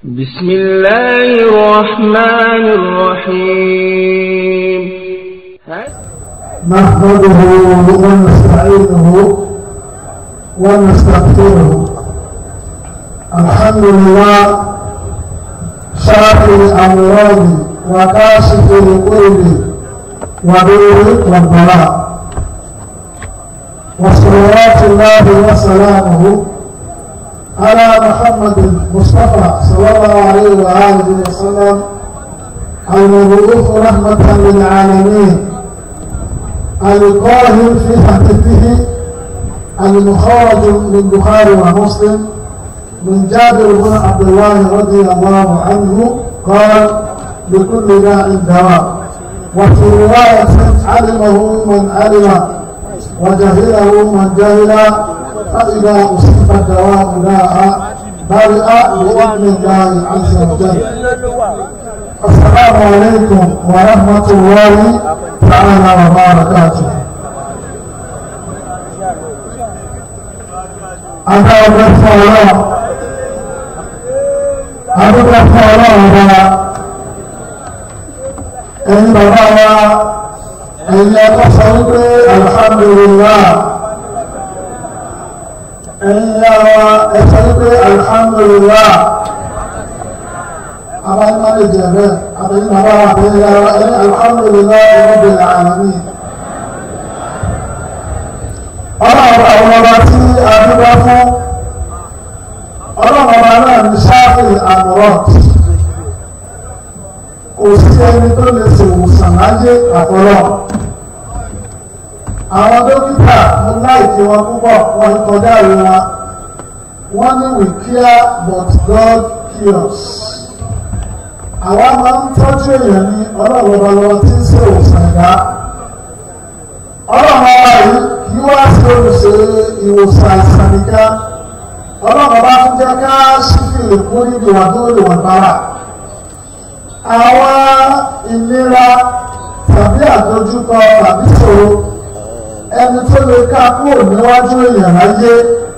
بسم الله الرحمن الرحيم نحمده ونستعينه ونستغفره الحمد لله شافي الأمراض وكاشف القلب ونور والبلاء وصلوات الله وسلامه على محمد المصطفى صلى الله عليه وآله وسلم المبعوث رحمة للعالمين القاهر في حديثه المخرج من بخاري ومسلم من جابر بن عبد الله رضي الله عنه قال لكل داء دواء وفي رواية علمه من علم وجهله من جهل فإذا أصيب الدواء داء برئ بإذن الله عز وجل السلام عليكم ورحمة الله تعالى وبركاته Adá ọgbẹ́ fún ọlọ́run, adúgbẹ́ fún ọlọ́run wa, ẹ̀yin bàbá wa, ẹ̀yin ẹ̀kọ́ sọ wípé alhamdulillah, ẹ̀yin ya wa, ẹ sọ wípé alhamdulillah, àwọn ẹ̀ma lè jẹ bẹ́ẹ̀, àbẹ̀yìn bàbá wa, àbẹ̀yìn ya wa, ẹ̀yin alhamdulillah rabbil alamin. Ọlọ́run àwọn ọba tí a dúpẹ́ fún ọlọ́run ọba náà ní sáfì àmúrọ̀t kò sí ẹni tó lè ṣèwòsàn láyé àtọ́lọ́ àwọn dókítà mo láìkí wọn púpọ̀ wọn kọjá ìwé wọn wọ́n ní we care but God cures àwa máa ń tọ́jú èèyàn ní ọlọ́run ọba lọ́wọ́ tí ń ṣèwòsàn ẹ̀dá ọlọ́run ọba yìí kí wá sí olùṣe ìwòsàn àìsàn nìkan ọlọ́run bá tún jẹ́ ká sífìlì kún níbi wà tó lè wọ̀n bára àwọn ìnira tàbí àdójúkọ tàbí ṣòro ẹni tó lè ká kúrò níwájú èèyàn láyé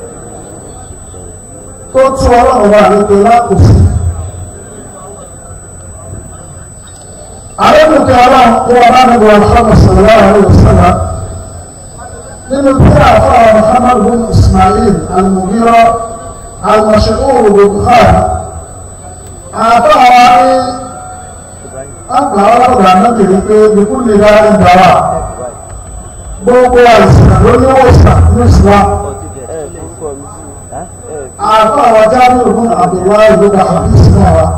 tó tún ọlọ́run bá lè pe lákòóso àrẹ́bùkẹ́ ọlọ́run kó ọlá níbi wọn fọ́nà sọ̀rọ̀ àwọn ìṣẹ̀lẹ̀ nínú tí àfáà Muhammad bin Ismail al-Mughira al-Mashhur Bukhari àfáà wa ní àgbà ọlọ́dà nábì rí pé bíkú lè dá ìgbà wa gbogbo àìsàn ló ní wòsàn ní Islam àfáà wa Jabir bin Abdullahi ló dá àdìsí náà wa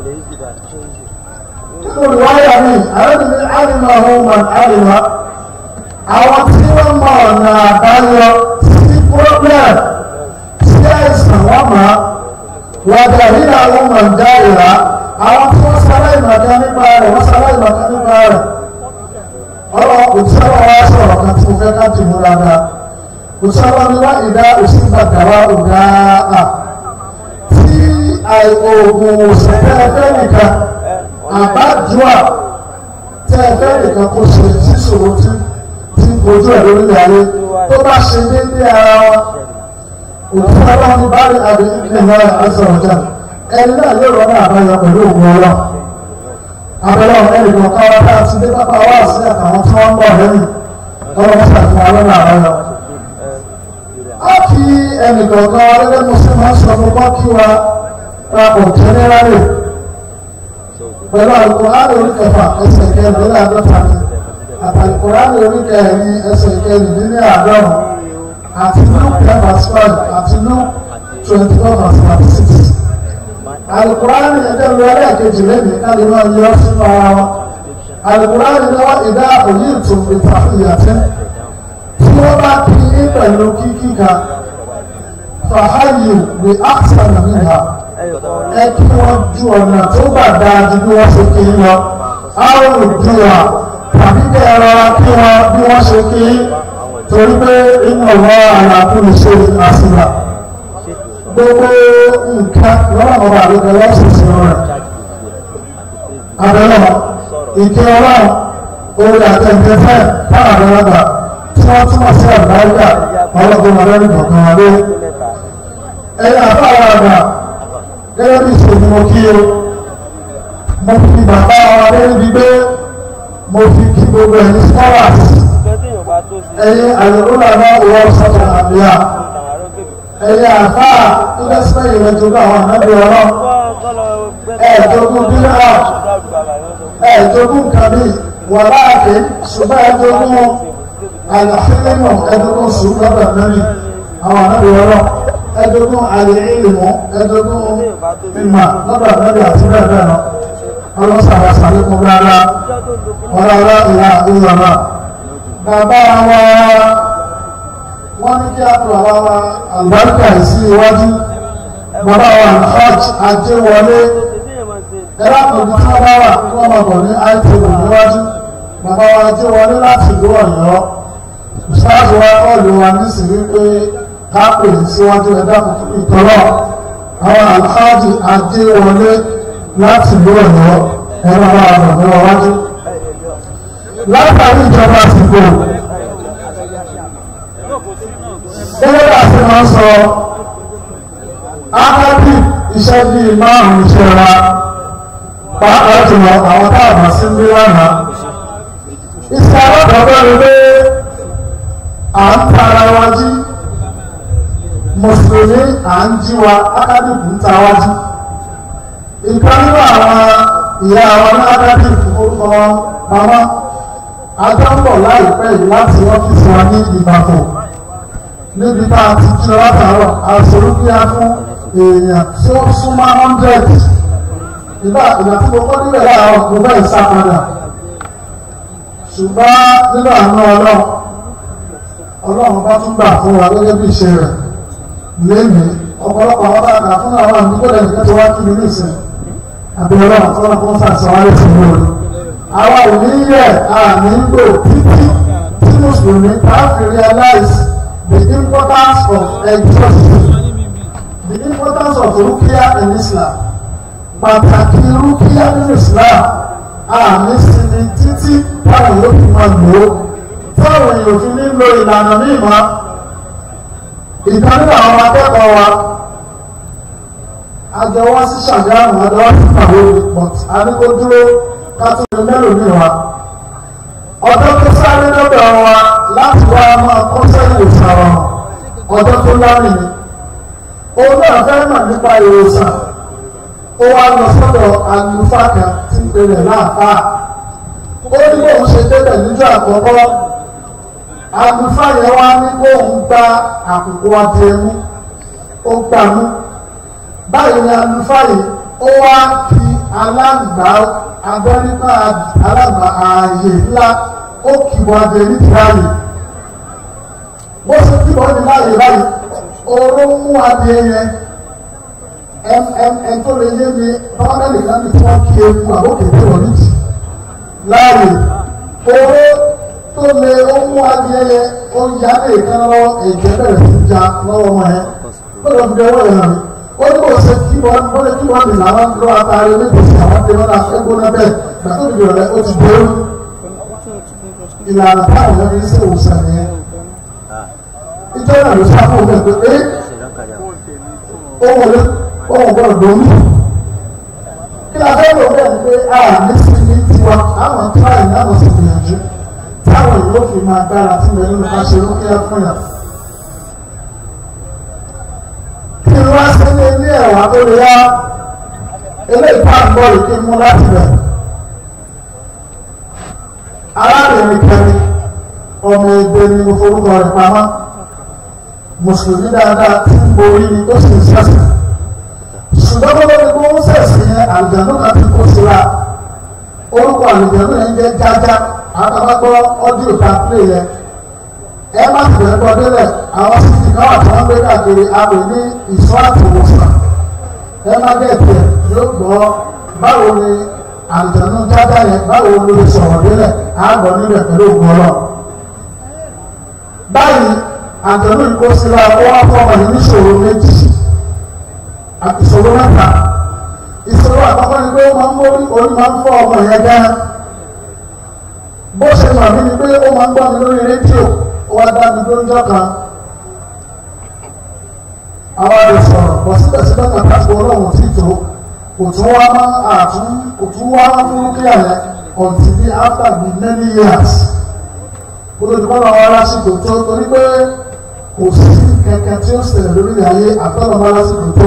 nínú ìwáyà mi àrẹ́bìnrin àrìmọ̀ ọ̀hún man àrìmọ̀ àwọn tí wọ́n mọ ọ̀nà àbáyọ sí problem sí àìsàn wọ́n mọ̀ wàdà nínú àwọn mọ̀ǹdá ìlà àwọn tí wọ́n sára ìmọ̀ká nípa rẹ̀ wọ́n sára ìmọ̀ká nípa rẹ̀ ọ̀rọ̀ òtísọ́rọ̀ wa sọ̀rọ̀ kan tí mo fẹ́ ká dì mú dáadáa òtísọ́rọ̀ ni wọ́n ìdá òsì gbàgbàwá òdà à tí àìkòògùn òṣèlú ẹgbẹ́ nìkan àbájúà tẹ́ ẹgbẹ́ nìkan kó ṣe sísòro tí ojú ẹ̀ lórí ayé tó bá ṣe déédéé ara wọn òtún ọlọ́run ní bá rí àbí ìpínlẹ̀ ẹ̀sẹ̀ ọ̀jà ẹni náà yóò rọ́nà àbáyọ pẹ̀lú ògùn ọlọ́ abẹ́rẹ́ ẹnì kan ká wá bá ti dé pápá wá sí àtàwọn tí wọ́n ń bọ̀ lẹ́yìn ọlọ́run ṣàfihàn ọlọ́run àbáyọ. á kí ẹnì kọ̀ọ̀kan wa gẹ́gẹ́ mo sì máa ń sọ fún kí wa papọ̀ jẹ́nẹ́rálì pẹ̀lú àlùkò láàrin orí kẹfà ẹsẹ̀ kẹrin láàdọ́ta ni àtàlùkùránì oríkẹ̀ẹ́ni ẹsẹ̀ ìkẹyìn nílé àádọ́rùn àti luke ten verse five àti luke twenty four verse thirty six àlùkùránì ẹ̀jẹ̀ lọ ẹlẹ́ẹ̀kejì lẹ́nu káàdì náà yọ sínú ara wọn àlùkùránì náà ìdá òyì ìtùn ìtàkìyàtẹ́ tí wọ́n bá kí ní pẹ̀lú kíkí kan fàáyù ní àṣà nàmìnà ẹ kí wọ́n ju ọ̀nà tó gbà dáa ju bí wọ́n ṣe kí ń lọ àwọn olùdíwà tàbí kẹ́ ẹ rọra kí wọn bí wọ́n ṣe kí torí pé inú ọ̀wọ́ àlàkùnrin ṣe àṣìlá gbogbo nǹkan lọ́wọ́ ọba àgbẹ̀gbẹ̀ lọ́sọ̀ọ̀sọ̀ rẹ̀ abẹ́lọ́ ìkẹ́ ọlọ́run orí àtẹ̀ǹtẹ̀fẹ́ táwọn àgbẹ̀lọ́gbà tí wọ́n túmọ̀ sí àgbáyà ọlọ́gbọ̀n ọlọ́run kọ̀ọ̀kan wọlé ẹ̀yìn àfáwọn àgbà gẹ́gẹ́ bí ìṣòro mo kí o mo fi bàbá wa lórí gbígbé mo fi kí gbogbo ẹ̀yin scholars ẹ̀yin àyẹ̀wòlànà ìwọ sọ́jà àbíyá ẹ̀yin àfáà tó dẹ́sípẹ́ ìrẹ́jọba àwọn ànábì ọlọ́run ẹ̀ẹ́dógún bílíà ẹ̀ẹ́dógún kàbí wà láàbí ṣùgbọ́n ẹ̀ẹ́dógún àlàfíìmọ̀ ẹ̀ẹ́dógún sùúrù lọ́dọ̀ mẹ́rin àwọn ànábì ọlọ́run ẹ̀ẹ́dógún àlèélémọ̀ ẹ̀ẹ́dógún mímà lọ́dọ̀ mẹ́rin àti bẹ́ẹ̀ bẹ́ẹ̀ lọ ọlọ́sàrà sàlékún rárá ọ̀rọ̀ ìyá ìyọ̀rọ̀ bàbá wa wọ́n ní kí á tó bàbá wa àlùbáríkà sí iwájú bàbá wa hajj ajé wọlé ẹ̀rọ àpòjù tí wọ́n bá wà kí wọ́n máa bọ̀ ní itv níwájú bàbá wa ajé wọlé láti ìlú ọ̀yọ́ ṣáàtì wa kọ́ọ̀lù wa nísìnyí pé káàpè síwájú ẹ̀dá ìtọ́lọ̀ àwọn alhaji ajé wọlé láti ìlú ọ̀yọ́ ẹ̀rọ àwọn àgbàdo wájú látàrí ìjọba àsìkò gẹ́gẹ́ bá ti máa ń sọ ákábì iṣẹ́ bíi márùn-ún iṣẹ́ wa pàápàá jùlọ àwọn táàbà sí ń bí lánàá iṣẹ́ alákọ̀ọ́bẹ̀ ni pé à ń tara wa jí mùsùlùmí à ń jí wa ákábì kù ń ta wa jí ìkan nínú àwọn ìyá wa ní ákábì orúkọ wọn màmá ajábọ̀ láìpẹ́ yìí láti ọ́fíìsì wa ní ìbàfọ̀ níbi tá a ti jí látàárọ̀ àṣòrúkíá fún èèyàn tí ó súnmọ́ hundred ìgbà ìgbà tí mo kọ́ níbẹ̀ láàárọ̀ mo bẹ́ẹ̀ sá padà ṣùgbọ́n nínú àánú ọlọ́run ọlọ́run bá tún gbà fún wa gẹ́gẹ́ bí ìṣe rẹ̀ lémi ọ̀pọ̀lọpọ̀ àwọn bá gbà fún àwọn àmì gbọ́dọ̀ nìkan tó wá kí mi nísìn àbí ọlọ́run tó wọn kó sàṣọwárí fún mi lórí àwa ò ní yẹ àmì ń lò títí tí mùsùlùmí bá fi realize the importance of exorcism the importance of rukia in Islam pàtàkì rukia nínú Islam àmì sinmi títí táwọn yóò fi máa lò ó táwọn èèyàn fi ní lo ìlànà mímọ́ ìkan nínú àwọn akẹ́kọ̀ọ́ wa àjọwọ́ sí ṣàgáàmù àjọwọ́ sí pàwọ́ but àdúgbò dúró kátólì mélòó wa ọjọ́ tó sáré lọ́dọ̀ wa láti wá máa kọ́ sẹ́yìn ìsàrọ̀ ọjọ́ tó lámì ni òun náà fẹ́ mọ̀ nípa ìwòsàn ó wá lọ sọ́dọ̀ àlùfáà kan tí ń pè rẹ̀ láàfáà ó ní bóun ṣe débẹ̀ níjọ́ àkọ́kọ́ àlùfáà yẹn wá ní bóun gba àkùkọ adìẹ mú ó gbà mú báyìí ni àlùfáà yìí ó wá kí aláǹgbá agbẹ́nípa aláǹgbá ààyè ńlá ó kìbọ̀ adìẹ ní tìráyè bó ṣe kìbọ̀ ní láàyè báyìí oró mú adìẹ yẹn ẹn tó lè yé mi báwọn kan ní tí wọ́n kí eku àbókèké wọ̀ ní jì láàyè oró tó lè ó mú adìẹ yẹn ó yá lè kán lọ ẹ̀jẹ̀ bẹ̀rẹ̀ sí ja lọ́wọ́ wọn yẹn gbọ́dọ̀ fi ọwọ́ yẹn hàn mí ó ní kò ṣe kí wọ́n bó lè kí wọ́n lè làwọn lọ àtàrí méjèèjì àwọn tẹ wọn láti ẹgbẹ́ náà bẹ́ẹ̀ gbàtó ìdìbò rẹ̀ ó ti dé ìlànà táwọn yẹn fi ń ṣe òwòsàn yẹn ìjọ náà ló sá fún òun pé ó wọlé ó wọ̀ gbọ́dọ̀ lómi kí la fẹ́ lò bẹ́ẹ̀ ni pé a ní sí ní tiwa àwọn tíráì náà lọ sí gbìyànjú táwọn yóò fi máa gbára tí mo nínú ká ṣe lókè fún yàn. kí n wá sí ní ilé ẹ̀wà tó lè yá eléyìí tá à ń bọ̀ yìí kí n mú láti bẹ̀. arábìnrin kẹrin ọmọ ẹgbẹ́ ni mo forúkọ rẹ̀ pamọ́ mùsùlùmí dáadáa tí ń borí ni tó sì ń sẹ́sìn ṣùgbọ́n tó lórí kó ń sẹ̀sìn yẹn àlùjànnú kan ti kó síra orúkọ àlùjànnú yẹn jẹ́ jájá àtàwọn ọdíò ta pílé yẹn ẹ má sì bẹ̀rẹ̀ kọ́ délẹ̀ àwọn sísì náà tí wọ́n gbé káàkiri àwẹ̀ ní ìṣọ́ àti ìwòsàn ẹ má gẹ̀ẹ́tì ẹ̀ yóò gbọ́ báwo ni àlùjànnú jájá yẹn báwo ló lè sọ̀rọ̀ délẹ̀ àgbọ̀ níbẹ̀ pẹ̀lú ògùn ọlọ́ báyìí àjọ̀nú ìkóṣíra wọ́n fọmọ yìí níṣòro méjì ìṣòro mẹ́ta ìṣòro àkọ́kọ́ ni pé ó máa ń mórí orí máa ń fọ́ ọmọ yẹn gan bó ṣe mọ̀ mí ni pé ó máa ń gbọ́ mi lórí rédíò ó wá dá mi lóúnjọ́ kan àwọn àdè sọ̀rọ̀ bọ̀ síbẹ̀síbẹ̀ kàtà sí ọlọ́run tí tó kò tún wá má àtún kò tún wá má fún kí àyẹ until bí after the many years kó ló ti bọ́ lọ́wọ́ lásìkò tó torí pé kò sí kẹ̀kẹ́ tí ó ṣẹlẹ̀ lórí ayé àtọ́lọ́wọ́ lásìkò tó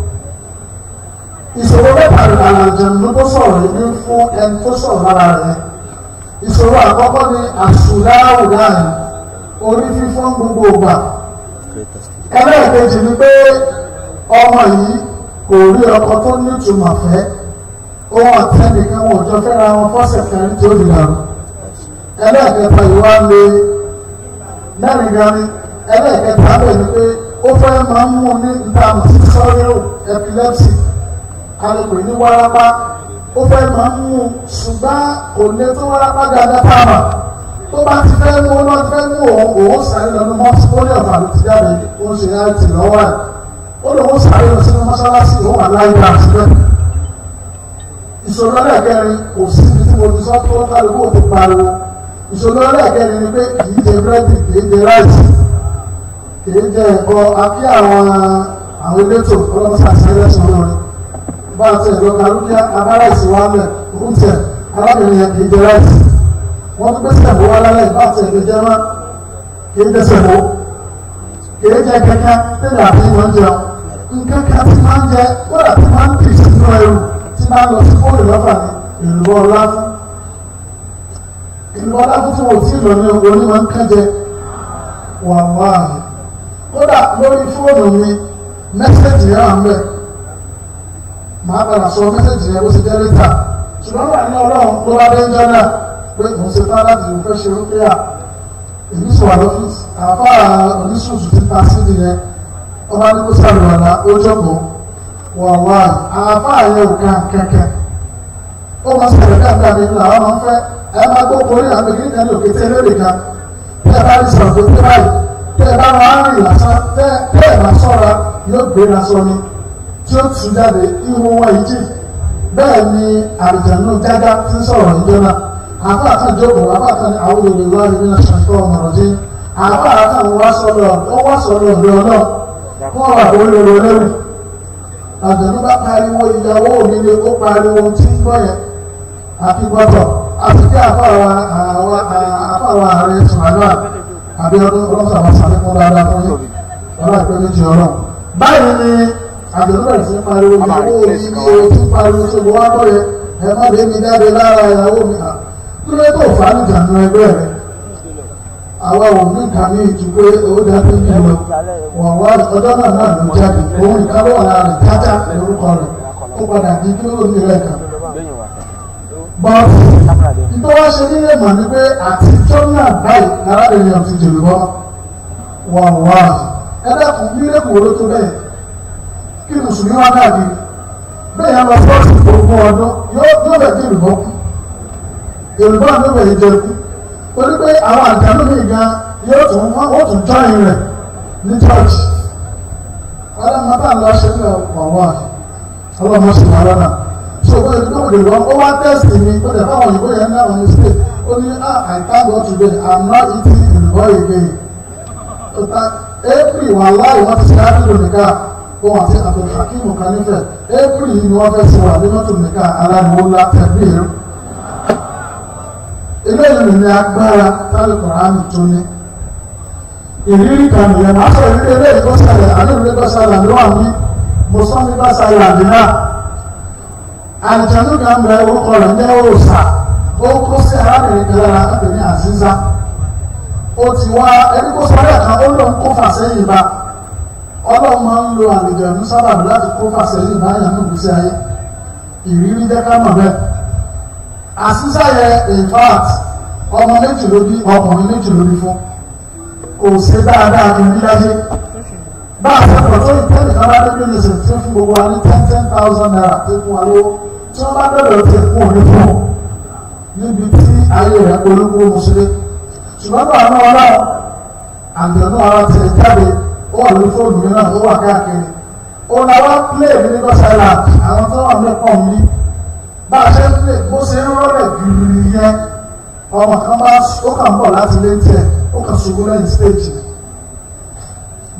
ìṣòro mẹ́ta àlàjẹ̀nu tó sọ̀rọ̀ yìí ní fún ẹni tó sọ̀rọ̀ lára rẹ̀ ìṣòro àkọ́kọ́ ni àṣùláwù láàyè orí fífọ́ gbogbo ògbà ẹlẹ́ẹ̀kejì ni pé ọmọ yìí kò rí ọkọ tó ní ìtumọ̀ fẹ́ ohun àtẹnìkan wọn ò jọ fẹ́ra wọn fọ́sẹ̀ kẹrin tí ó lè dàrú ẹlẹ́ẹ̀kẹta ìwà lè mẹ́rin gani ẹlẹ́ẹ̀kẹta bẹ̀ ni pé ó fẹ́ máa ń mú ní ìtààmù sí sọ́rẹ́rò epilepsy alẹ́pẹ̀ ní wárápá ó fẹ́ máa ń mú ṣùgbọ́n kò lè tó wárápá dáadáa táàmà tó bá ti fẹ́ mú lọ ti fẹ́ mú òun òun sáré lọ́nu mọ́tì ó ní ọ̀fà ló ti jáde ó ń ṣe láti lọ́wọ́ ẹ̀ ó lòun sáré lọ sínú mọ́ṣáláṣí òun wà láyé bá síbẹ̀ ìṣòro ẹlẹ́ẹ̀kẹrin kò sí ibi tí mo ti sọ tó kálukú ò ti pariwo ìṣòro ẹlẹ́ẹ̀kẹrin ni pé kì í jẹ búrẹ́dì kì í jẹ ráìsì kì í jẹ ẹ̀kọ́ akí àwọn àwọn elétò ọlọ́mọṣáṣí ẹlẹ́sìn olórin bá a ti ẹ̀rọ kàlùkíá abára ìsìnwálẹ̀ oúnjẹ arábìnrin yẹn kìí jẹ ráìsì wọ́n tún gbèsè ẹ̀bùn wá lálẹ́ ìbá àti ẹ̀gbẹ́ jẹ́ mọ́ kìí dẹ́sẹ̀ mọ́ kìí jẹ kẹ́kẹ́ tẹ́lẹ̀ àti ìwọ̀n jẹun nǹkan kan tí máa ń jẹ kódà tí máa ń tì sínú ẹrù tí máa ń lọ sí fóònù lọ́fà ní ìlú ọlá fún ìlú ọlá fún tí wọ́n ti lọ ní orí máa ń kẹ́jẹ wà wáàyè kódà lórí fóònù mi mẹ́sẹ̀jì yẹn wà ń bẹ̀ màá padà sọ mẹ́sẹ̀jì yẹn bó ṣe jẹ́ lẹ́tà ṣùgbọ́n wà ní ọlọ́run ló wá dé ń jẹ́ náà pé òun ṣe tán láti òun fẹ́ ṣe rúpẹ́yà èmi sọ wà lọ́fíìsì àbá oníṣòṣù ti ta sí nìyẹn ọba ní kó sàlùwàlà ó jókòó wà wá àbá yẹn ò kàn kẹ̀kẹ́ ó máa sọ̀rọ̀ káàkiri àmì ńlá wọn máa ń fẹ́ ẹ máa gbó korí àmì kí nìkan ní òkè tí ẹlẹ́rìí kan tẹ́ ẹ bá rí sọ̀rọ̀ tó tẹ́ báyìí tẹ́ ẹ bá máa ń rìn lásán tẹ́ ẹ bá sọ̀ra yóò gbéra sọ ni tí ó tún jáde ihò wọn yìí jì bẹ́ẹ̀ ni àrùjànnú jágá tí ń sọ̀rọ̀ níjọ́ náà àbá àtàjókòó àbá àtàní àwọn olùwà ìbí náà ṣàǹkọ́ ọmọràn dín àbá àtàní wá sọ̀rọ̀ ó wá sọ̀rọ̀ ọ̀dọ̀ náà wọ́n wà lórí ọ̀rọ̀ lẹ́rù àjànnú bá pariwo ìyàwó mi ni ó pariwo tí ń gbọ́ yẹn àti gbọ́dọ̀ àti kí àfàwà ààrẹ sùnàdúrà àbí ọdún ọlọ́sàwà sàlékún dáadáa fún yìí ọlọ́ ìpè méjì ọlọ́ báyìí ni àjọ̀dún bẹ̀rẹ̀ sí pariwo ìyàwó mi ní o tí pariwo ṣe wọ́n bọ̀ yẹ ẹ má lè mi jáde lára ìyàwó mi à kí ló tó fà á nìjà nù ẹgbẹ́ rẹ̀ àwa ò ní nǹkan ní ìtú pé owó dábí ní ìwọ wọ́n wá ọjọ́ náà náà ló jáde òun ìkáwọ́ ọ̀la rẹ̀ jájá lórúkọ rẹ̀ ó padà di kí ló ní rẹ̀ kàn. bọ́ọ̀sì nítorí wọ́n ṣe nílé mọ̀ ní pé àtijọ́ náà báyìí arábìnrin ọ̀tí jèrè bọ́ wọ́n wá ẹ̀dẹ́kùn nílé kòró tó bẹ́ẹ̀ kí mùsùlùmí wá káàkiri bẹ́ẹ̀ yẹn lọ fọ́ọ̀sì gbogbo ọdún yóò bẹ̀ kí ìrùbọ́ kú ìrùbọ́ ní bẹ̀ yìí jẹ kú torí pé àwọn àjálù mi gan yóò tún wọ́n tún jọyìn rẹ̀ ní church ọlọ́mọ bá ń lọ ṣe nílẹ̀ wọ̀wọ́ ọlọ́mọ sì wà lọ́nà so ó yẹ kó lè lọ ó wá tẹ́sì mi ó dẹ̀ báwọn òyìnbó yẹn náà ní state ó ní ah I thank God today I'm not eating ìrùbọ́ again april wà láì wọ́n ti ṣe ápìlò nìkan òun àti abdulhakeem kanifẹ april yìí ni wọ́n fẹ́ ṣe wà nínú tó nìkan aláàbò ńlá tẹ̀lé ẹ̀rọ. eléyìí ní agbára tálẹ̀ kọ̀ọ̀rán tó ní. ìrírí kan nìyẹn máa sọ ìrírí eléyìí tó ṣẹlẹ̀ àdéhùn tó ṣẹlẹ̀ ló wà ní mùsùlùmí bá ṣẹlẹ̀ àdínà. àlìjánu kan bẹ orúkọ rẹ̀ ní òòsà ó kó sí arábìnrin kan lára ẹ̀pẹ̀ ní àzíza. ó ti wá ẹni kó sọ lẹ́ẹ̀kan ó lóun kó fà sẹ́yìn bá ọlọ́run máa ń lo àlejànú sábàbí láti kó fàṣẹyìn báyà ní ìgbésí ayé ìrírí jẹ́ ká mọ̀ bẹ́ẹ̀. àṣìṣàyẹ in fact ọmọ méjì ló bí ọkùnrin méjì ló bí fún kò ṣe dáadáa ní oríláyé bá a ṣe pọ̀ tó ìtẹ́lẹ̀ kan bá dé bí lèṣẹ̀ tí ó fún gbogbo wa ní ten ten thousand naira tó fún wa lówó tí wọ́n bá bẹ̀rẹ̀ ti fún òní fún un níbi tí ayé rẹ̀ polówó mùsùlùmí ṣùgbọ́n bá àwọn ọlọ́run àgbẹ̀nú ara ti jáde ó wà lórí fóònù mi náà ó wà káàkiri òun làwọn play mi ní gọ́sàlá àwọn tó wà mẹ́kọ̀ mi bá a ṣe ń play bó ṣe ń rọ́lẹ̀ gírí yẹn ọmọ kan bá ó kàn ń bọ̀ láti lé tiẹ̀ ó kàn ṣubú lẹ́yìn stage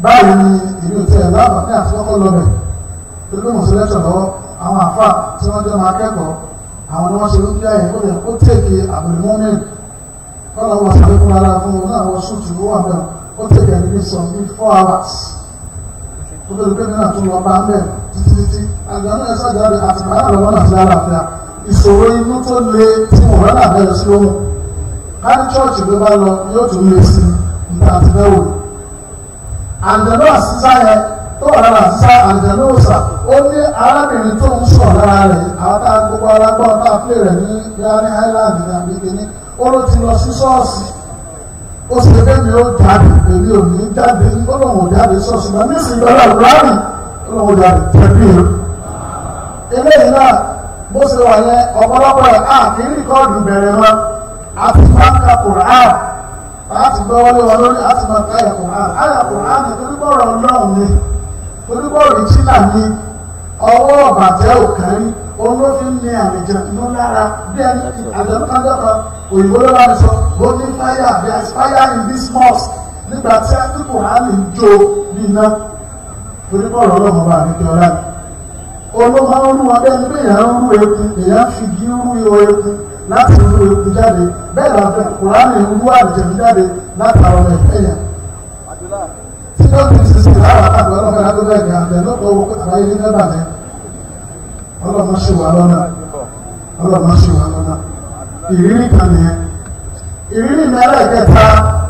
báyìí ni ìlú tí ẹ̀ lábàá àti kọ́kọ́ lọ bẹ̀ tó gbé mọ̀sí lẹ́tọ̀ lọ́wọ́ àwọn àfà tí wọ́n jẹ́ máa kẹ́kọ̀ọ́ àwọn ni wọ́n ṣe ń bí àyè ó yẹ kó tèké àbẹ̀lẹ́mọ́mìn kọ́lọ̀ wọ́n sáré fún ara fún wọn náà wọ́n ṣùtù ó wà bẹ́ẹ̀ ó tèké ẹni bí sọ bí four hours ó bẹ̀rẹ̀ pé nínú àtúnwọ̀ bá ń bẹ̀ títí títí àgbàdo ẹ̀sọ́ ìjáde àti bàbá lọ́wọ́ náà sí àlàáfíà ìṣòro inú tó le tí mo rẹ́ náà bẹ̀rẹ̀ sí lóhùn kárí chọ́ọ̀chì ló bá lọ yóò tún lè sí nípa àti bẹ́ẹ̀ wò àjẹ̀lú àṣìṣà yẹn tó wà lára àṣìṣà àjẹ̀lú òòsà ó ní arábìnrin tó ń sọ̀ lára rẹ̀ àwọn tá a gbogbo alágbọ́n tá a pè rẹ̀ ní yáni island ní àbíkíní ó ló ti lọ sí ṣọ́ọ̀ṣì ó sì fẹ́ mi ó jáde èmi ò ní jáde ó lóun ò jáde ṣọ́ọ̀ṣì náà ní ìsìn lọ́la rárì ó lóun ò jáde tẹ̀lé o. eléyìí náà bó ṣe wà yẹn ọ̀pọ̀lọpọ̀ ẹ̀ á kì í rìkọ́ọ̀dù bẹ̀rẹ̀ wọn àti máa ń ka Qur'an láti gbọ́ wọlé wọn lórí àti máa ka ẹ̀kọ́ Qur'an àyà Qur'an ní torípọ̀rọ̀ ọlọ́run ni torípọ̀rọ̀ ìjìnà ni ọwọ́ ọ̀bàjẹ́ òkèrí olófin ní àlejò inú lára bí ẹni àjọ̀dúnkàjọ̀kọ òyìnbó ló bá mi sọ bó ní fire there is fire in this mosque nígbà tí a ti Qur'an ń jó bí iná torípọ̀rọ̀ ọlọ́run ọba àmì ọlá ni olóma ń rú wọn bẹ́ẹ̀ ni bẹ́ẹ̀ yẹn ń rú eku èèyàn fi gí ń rú ihò eku láti rú eku jáde bẹ́ẹ̀ la fẹ́ kùránì ń rú àlùjẹ̀mí jáde láti àwọn ọmọ ìfẹ́ yẹn. tí ó ti ti sìn láwọn àtàkùn ọlọ́mọ ìyá tó bẹ́ẹ̀ ní àbẹ̀ lọ́pọ̀ owó àbáyé ní mẹ́bà ní ọlọ́mọ ṣe wà lọ́nà ọlọ́mọ ṣe wà lọ́nà ìrírí kan nìyẹn. ìrírí mẹ́rẹ̀ kẹta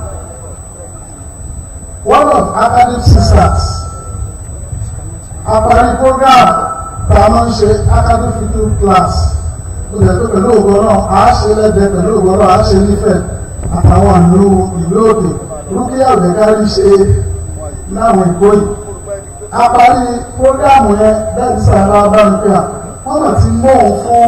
one of academic sisters àparí program tá a máa ń ṣe academic video class ó lè tó pẹ̀lú ògbọ́n náà a ṣe lẹ́dẹ̀ẹ́ pẹ̀lú ògbọ́n náà a ṣe nífẹ̀ẹ́ àtàwọn àlú ìlú òkè rúkìá òdẹ̀kárí ṣe láwọn ìkó yìí àparí program yẹn bẹ́ẹ̀ sàrà abáńpẹ́à wọ́n mọ̀ ti mú òun fún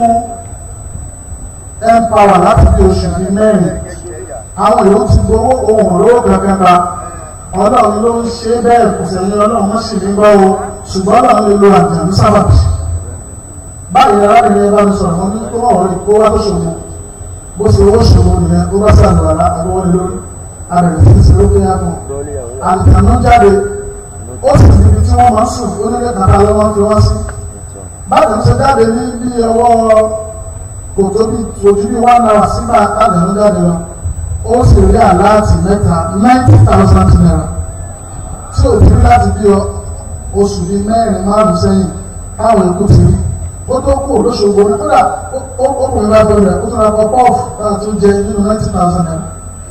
empower láti bí oṣù bíi mẹ́rin àwọn èèyàn ti gbowó ohun olówó kankan ta ọlọ́run ló ń ṣe bẹ́ẹ̀ kò sẹ́yìn ọlọ́run mọ́ sì ní gbọ́ o ṣùgbọ́n ọlọ́run lè lo àjàmú sábàbí báyìí arábìnrin bá mi sọ̀rọ̀ wọn ní kó wọ́n wọlé kó wá tó ṣòwò bó ṣe owó ṣòwò nìyẹn ó bá sàlù àlá àgbọ̀wọ́lé lórí abẹ̀rẹ̀ sí ṣe ló kéyà fún àlùkànnú jáde ó sì ti ibi tí wọ́n máa ń sùn onílé kàtà ló máa ń fi wọ́n sí báyìí ṣe jáde ní bí ọwọ́ kò tó bí ojú bí one hour sígbà àlùkànnú jáde lọ ó sì rí àláàtì mẹ́ta ninety thousand naira tí ò ti rí láti bí oṣù bíi mẹ́rin márùn-ún sẹ́yìn káwọn ikú ti rí ó tó kú olóṣogbo ní kódà ó kù ní bá fẹ́ rẹ̀ ó tún ra pọ̀ pọ́ọ̀fù láti tún jẹ nínú ninety thousand naira.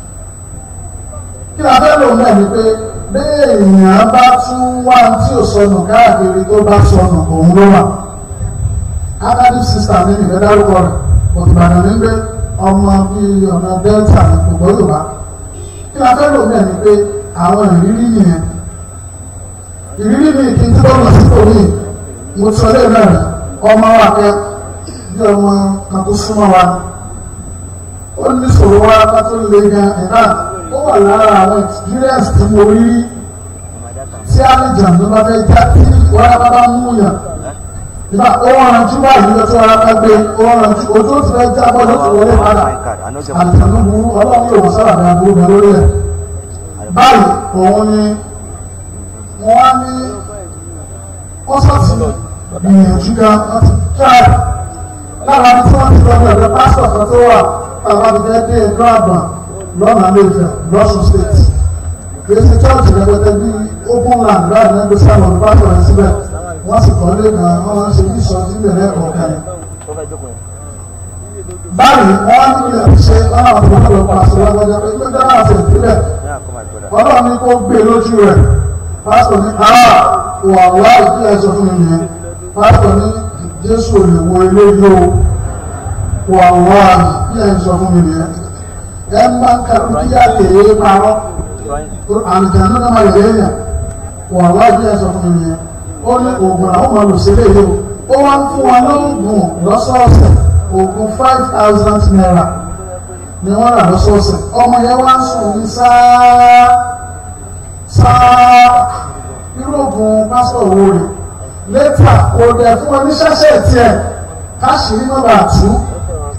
kí la fẹ́ lò náà ni pé bẹ́ẹ̀ èèyàn bá tún wá tí ò sọnù káàkiri tó bá sọnù òun ló wà. academic sister ní ìfẹ́ dárúkọ rẹ̀ òtùbàdàn ní pé ọmọ bíi ọ̀nà delta ní gbogbo yorùbá kí la fẹ́ lò náà ni pé àwọn ìrírí nìyẹn ìrírí mi kì í tí bọ́ọ̀lù sípò mi mo sọ lé náà rẹ̀ ọmọ wa kẹ bí ọmọ kan tó súnmọ́ wa ó ní sọ̀rọ̀ wa ká tó lè gan ẹ̀ka ó wà lára àwọn experience tí mo rí rí tí àlejò ló bá fẹ́ já tí wàrà bá bá mú yàn ìgbà ó wọ́n ranjú báyìí lọ tí wàrà bá gbé ó wọ́n ranjú ojú ó ti fẹ́ já bọ́ ló ti wọlé padà àlejò ló burú ọlọ́run yóò sábà bí aburú bẹ lórí ẹ̀ báyìí òun ni wọ́n á ní ọ́sọ̀tì gbìyànjú ga láti tíráì lára ní tí wọ́n ti lọ bẹ̀rẹ̀ pásítọ̀ kan tó wà bàbá mi fẹ́ dé ẹ̀kọ́ àgbà lọ́nà lẹ́fẹ̀ lọ́sùn state kìí ṣe chọ́ọ̀chì rẹpẹtẹ bí open land láti lẹ́gbẹ̀ẹ́ sáwọn olùpásọ̀ rẹ̀ síbẹ̀ wọ́n sì kọ́ lé kan wọ́n ṣe bí sọ sí bẹ̀rẹ̀ ẹ̀kọ́ kan yẹn. báyìí wọ́n á nílò ṣe láwọn àbúrò lọ pàṣẹ lọ́gbọ́dọ́ pé pé dáná àti ìpínlẹ̀ ọlọ́run ní kó gbé lójú rẹ̀ pásítọ̀ ní àá wà wá ìpínlẹ̀ sọ fún mi nìyẹn pásítọ̀ ní jésù ò lè wo eléyìí o wà wá ìpínlẹ̀ sọ fún mi nìyẹn ẹ máa ń kàrú kí á lè é parọ́ àlùjáde náà máa yẹ èèyàn wà wá ìpínlẹ̀ sọ fún mi nìyẹn ó ní oògùn àwọn ọmọ olùsílẹ̀ yìí o ó wá ń fún wa lóògùn lọ́sọ̀ọ̀sẹ̀ oògùn five thousand naira ni wọ́n rà lọ́sọ̀ọ̀sẹ̀ ọmọ yẹn wá ń sùn ní sáá sáá irú oògùn pásítọ̀ wo rè lẹ́tà kò dẹ̀ fún wọn ní ṣẹ́ṣẹ́ tiẹ̀ káṣírí má bàa tú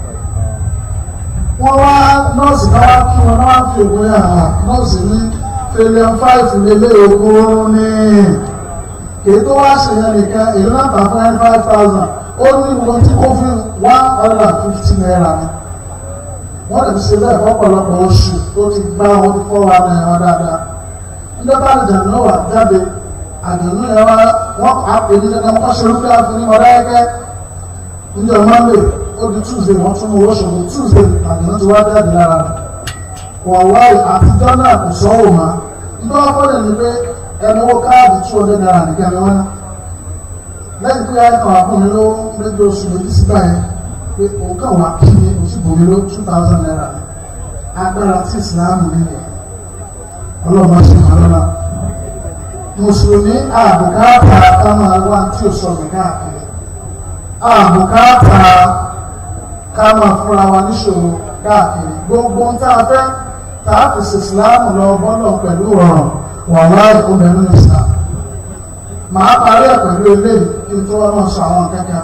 wọ́n wá nọ́ọ̀sì náà wá kí wọn náà wá fi oògùn yẹn hàn nọ́ọ̀sì ní trillion five lélẹ̀ ogún ní èyí tó wá ṣe yẹn nìkan èyí náà tà fún ẹni five thousand ó ní wọn tí kó fún one hundred and fifty naira ni wọ́n lè ṣe bẹ́ẹ̀ fọ́pọ̀lọpọ̀ oṣù tó ti gbá wọn ti fọ́ wa náírà dáadáa níjọba àjànú náà wà jáde àjànú yẹn wá wọ́n á pè ní dandan wọ́n ṣe orúkọ àfihàn ọ̀rẹ́ ẹgbẹ́ níjọ monday ó di tuesday wọ́n tún mú owó ṣòwò tuesday àjànú ti wá jáde lára rẹ̀ wọ́n wá àtijọ́ náà kò sọ́wọ́ mọ́ nígbà wọ́n fọ́lẹ̀ ní pé ẹni owó káàdì two hundred naira nìkan ni wọ́n ná lẹ́yìn pé ẹ̀kọ́ àkùnrin ló ń lé oṣù méjì sígbà yẹn pé òun kàn wá kí ni oṣù bòmí ló two thousand naira agbára tí ìsìláàmù nílẹ̀ ọlọ́run ṣe máa lọ́la mùsùlùmí àbùkátà ká máa wá tí ò sọ mí káàkiri àbùkátà ká máa fúnra wa níṣòro káàkiri gbogbo ń tá a fẹ́ tá a fi ṣe ìsìláàmù lọ bọ́lọ̀ pẹ̀lú ọ̀rọ̀ wàhálà ìkóbẹ̀rún ìsìláàmù màá parí ẹ̀ pẹ̀lú eléyìí kí n tó wá máa sọ àwọn kẹ́kẹ́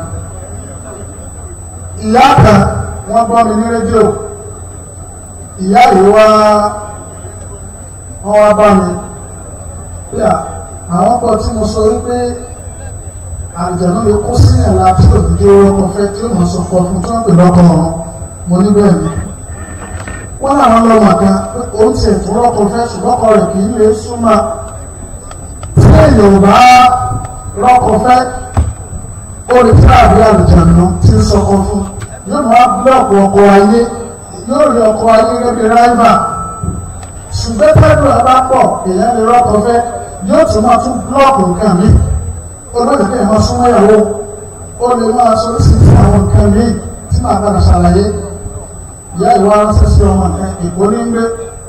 ìyá kan wọ́n gbọ́ mi ní rédíò ìyá yìí wá wọ́n wá bá mi pé àwọn kan tí mo sọ wípé àjẹ̀nú lè kó sí ẹ̀la tí òdìdí ọkọ̀ fẹ́ tí ó mọ̀ sọ fọ́ fún tí wọ́n pè lọ́kọ̀ ọ̀run mo ní bẹ́ẹ̀ ni wọ́n láwọn lọ́mọ kan pé òun ti ẹ̀tọ́ rọ́kọ̀ fẹ́ ṣùgbọ́n ọkọ rẹ̀ kì í lè súnmọ́ tí èèyàn bá rọ́kọ̀ fẹ́ ó lè fẹ́ àbí àlùjànnú tí ń sọkọ fún yóò máa búlọ̀kù ọkọ̀ ayé yóò rí ọkọ̀ ayé gẹ́gẹ́ bí ráìvà ṣùgbọ́n tẹ́lú àbá pọ̀ èèyàn lè rọ́kọ̀ fẹ́ yóò tún máa tún búlọ̀kù nǹkan mi olóòtú kí ẹ̀ máa súnmọ́ ìyàwó ó lè máa sọ sí fún àwọn nǹkan mi tí màá padà ṣàlàyé ìyá ìwà ránṣẹ́ sí ọmọ nǹkan ìbò ní gbé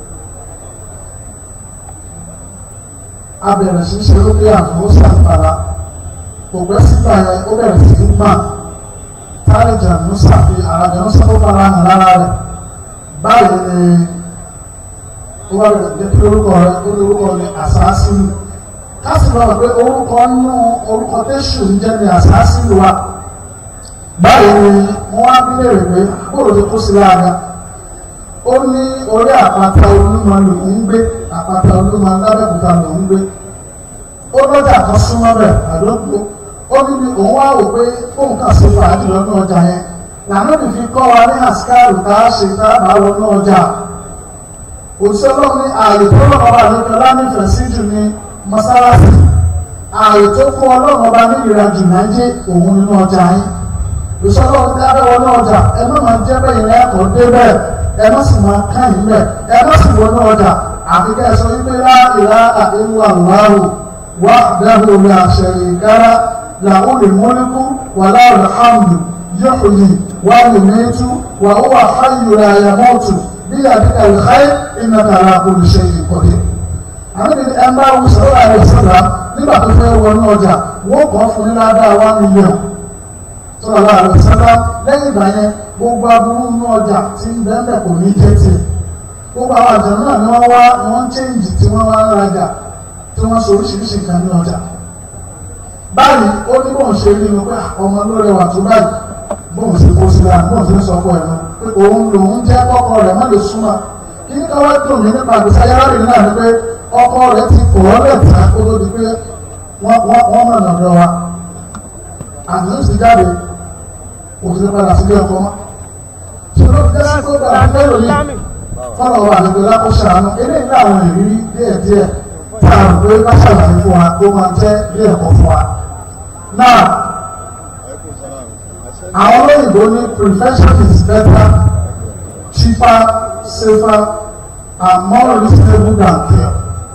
abẹ̀rẹ̀ sí ṣe ló pé àfọwọ́ sàǹfàrà kò gbẹ́ sígbà yẹn ó bẹ̀rẹ̀ sí í gbà tálẹ̀jà musa fi àràjà musa tó fara hàn lára rẹ̀ báyìí ni ó bá bẹ̀rẹ̀ jẹ́ kí orúkọ rẹ̀ ó ní orúkọ ní àsáásínù káàsì bá wà pé orúkọ nínú orúkọ tẹ́sù ń jẹ́ ní àsáásínù wa báyìí ni wọ́n wá bí léèrè pé bóòrò tó kó sí lára ó ní orí àpáta olúmọ lòún ń gbé àpáta olúmọ lábẹ́kúta lòún ń gbé ó lọ́jà kan súnmọ́ rẹ̀ àdókò ó ní bí òun wá wò pé fóun kà sí fàájì lọ́nà ọjà yẹn lànà bí fi kọ́ wa ní àsìkáàrù tá a ṣe tá a bá lọ́nà ọjà òṣèlú ní ààyè tó lọ́nà ọba àdókò lánífẹ̀ẹ́ sí jù ní mọ́sálásí ààyè tó fún ọlọ́run ọba ní ìrìnàjò náà jẹ́ òun nínú ọjà yẹn òṣèlú ní abẹ́wọ̀ náà ọjà ẹ má máa jẹ́ bẹ́yìn lẹ́kọ̀ọ́ dé bẹ́ẹ̀ ẹ má sì máa káyìn bẹ́ẹ̀ ẹ má sì wọnú ọjà àfikẹ́ sọ wípé láìlá àdéhùn àwòrán وحده لا شريك له له الملك وله الحمد يحيي ويميت وهو حي لا يموت بيدك الخير انك على كل شيء قدير àmì ní ẹ máa wù sọ́wọ́ àrẹ sọ́dà nígbà tó fẹ́ wọnú ọjà wọ́n kọ́ fún nílá dá wá mílíọ̀n sọ́dà àrẹ sọ́dà lẹ́yìn ìgbà yẹn gbogbo aburú nínú ọjà tí ń bẹ́ẹ̀ kò ní jẹ́ tiẹ̀ gbogbo àwọn àjọ náà ni wọ́n wá wọ́n ń chẹ́ǹjì tí wọ́n wá ń rajà tí wọ́n sọ oríṣiríṣi nǹkan ní ọjà báyìí ó ní bóun ṣe rí inú pé ọmọ ló rẹwà tó báyìí bóun ṣe kó síra bóun ṣe ń sọ ọkọ ẹ̀ náà pé òun lòun jẹ́ kọ́kọ́ rẹ̀ má lè súnmọ́ kí ní káwá dùn mí nípa àgbèsè ayárábìnrin náà ni pé ọkọ rẹ̀ ti kọ̀ ọ́ lẹ́ta kó tó di pé wọ́n mọ̀ nàdọ̀ wa àdéhùn sì jáde òfin padà sílé ọkọ mọ́ ṣùgbọ́n fi jẹ́ sí pé bàbá fẹ́ lòyìn fọlọ́ wà nígbè lákòóṣà àánú eléyìí láwọn ìrírí díẹ̀díẹ̀ tí a rò pé bá ṣàlàyé fún wa tó máa jẹ́ ilé ẹ̀kọ́ fún wa. Now, àwọn olóyìnbó ní prevention is better, cheaper, safer and more reasonable than cure.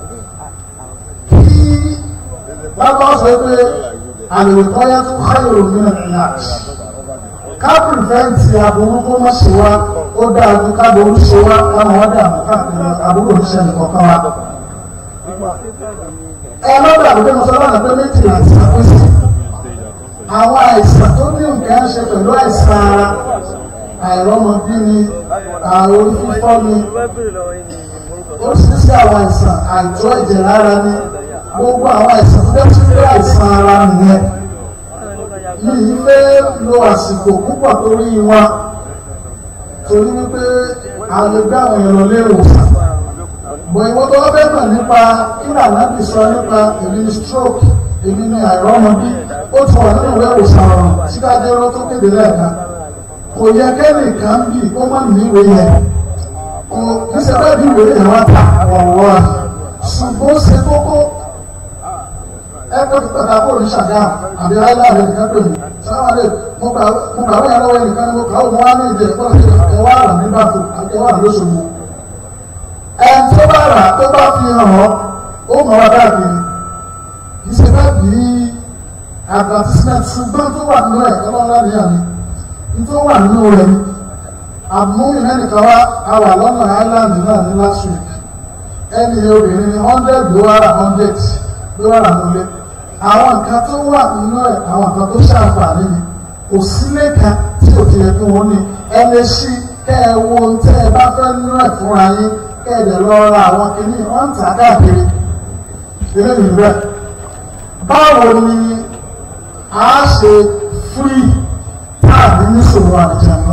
Kí lábọ́ sọ pé àlèkọ́yá tó káyọ̀ nínú ìlàjì. Ká prevent aburú kó má ṣe wá, ó dáa ju ká ború ṣe wá, ká máa wá dààmú káàkiri aburú òṣìṣẹ́ nìkan kan wá ẹ má gbàgbé pé mo sọ lọ́nà pé méjì láti ṣàkóso àwọn àìsàn tó ní nǹkan ṣe pẹ̀lú àìsàn ara àìrọ́mọbí ni àrùn orí fífọ́ ni oríṣiríṣi àwọn àìsàn àìtó ẹ̀jẹ̀ lára ni gbogbo àwọn àìsàn tó dẹ́tí pé àìsàn ara nìyẹn yìí fẹ́ lo àsìkò púpọ̀ torí wọn torí wípé àwọn ẹgbẹ́ àwọn èrò lérò bọ̀ ìwọ́n tó wọ́n fẹ́ mọ̀ nípa kí làlábì sọ nípa èmi ní stroke èmi ní àìrọ́mọbí ó ti wà nínú ìwé ìwòsàn ọ̀rọ̀ síkájẹ́rọ́ tó kéde lẹ́ẹ̀kan kò yẹ kẹ́nìkan bí ó má ní ìwé yẹn kò kí ṣe bẹ́ẹ̀ bí ìwé yẹn wá ta ọ̀wọ́ ṣùgbọ́n ó ṣe kókó ẹgbẹ́ pípẹ́ ta kó ní ṣàgá àbí aláàrẹ nìkan pè mí sáwárẹ̀ mo gbà wọ́n yàrá wọ́n nìkan ni mo kà ó mo wá ní ìdè ẹ̀kọ́ sí ẹwà rà ní bàtò àti ẹwà rà lóṣogbo ẹn tó bá rà tó bá fi hàn ọ́ ó mọ̀ wá káàkiri kì í ṣe bá bí advertisement ṣùgbọ́n tó wà nínú ẹ̀ ọlọ́lá ní àmì ní tó wà nínú rẹ̀ ni àmúyìn ẹnìkan wá àwà lọ́nà island náà ní last week ẹni obìnrin ní hundred ló wà rà hundred ló wà rà nílé àwọn nǹkan tó wà nínú ẹ̀ àwọn nǹkan tó ṣàǹfààní ni kò sílé kan tí ò ti yẹ kí wọ́n ní ẹ lè ṣí kẹ́ ẹ wo ohun tẹ́ ẹ bá fẹ́ nínú ẹ̀ fúnra yín kẹ́ ẹ dẹ̀ lọ ra àwọn kìíní wọ́n ń tà káàkiri eléyìí rẹ̀ báwo ni a ṣe free táàbí níṣòro àjànà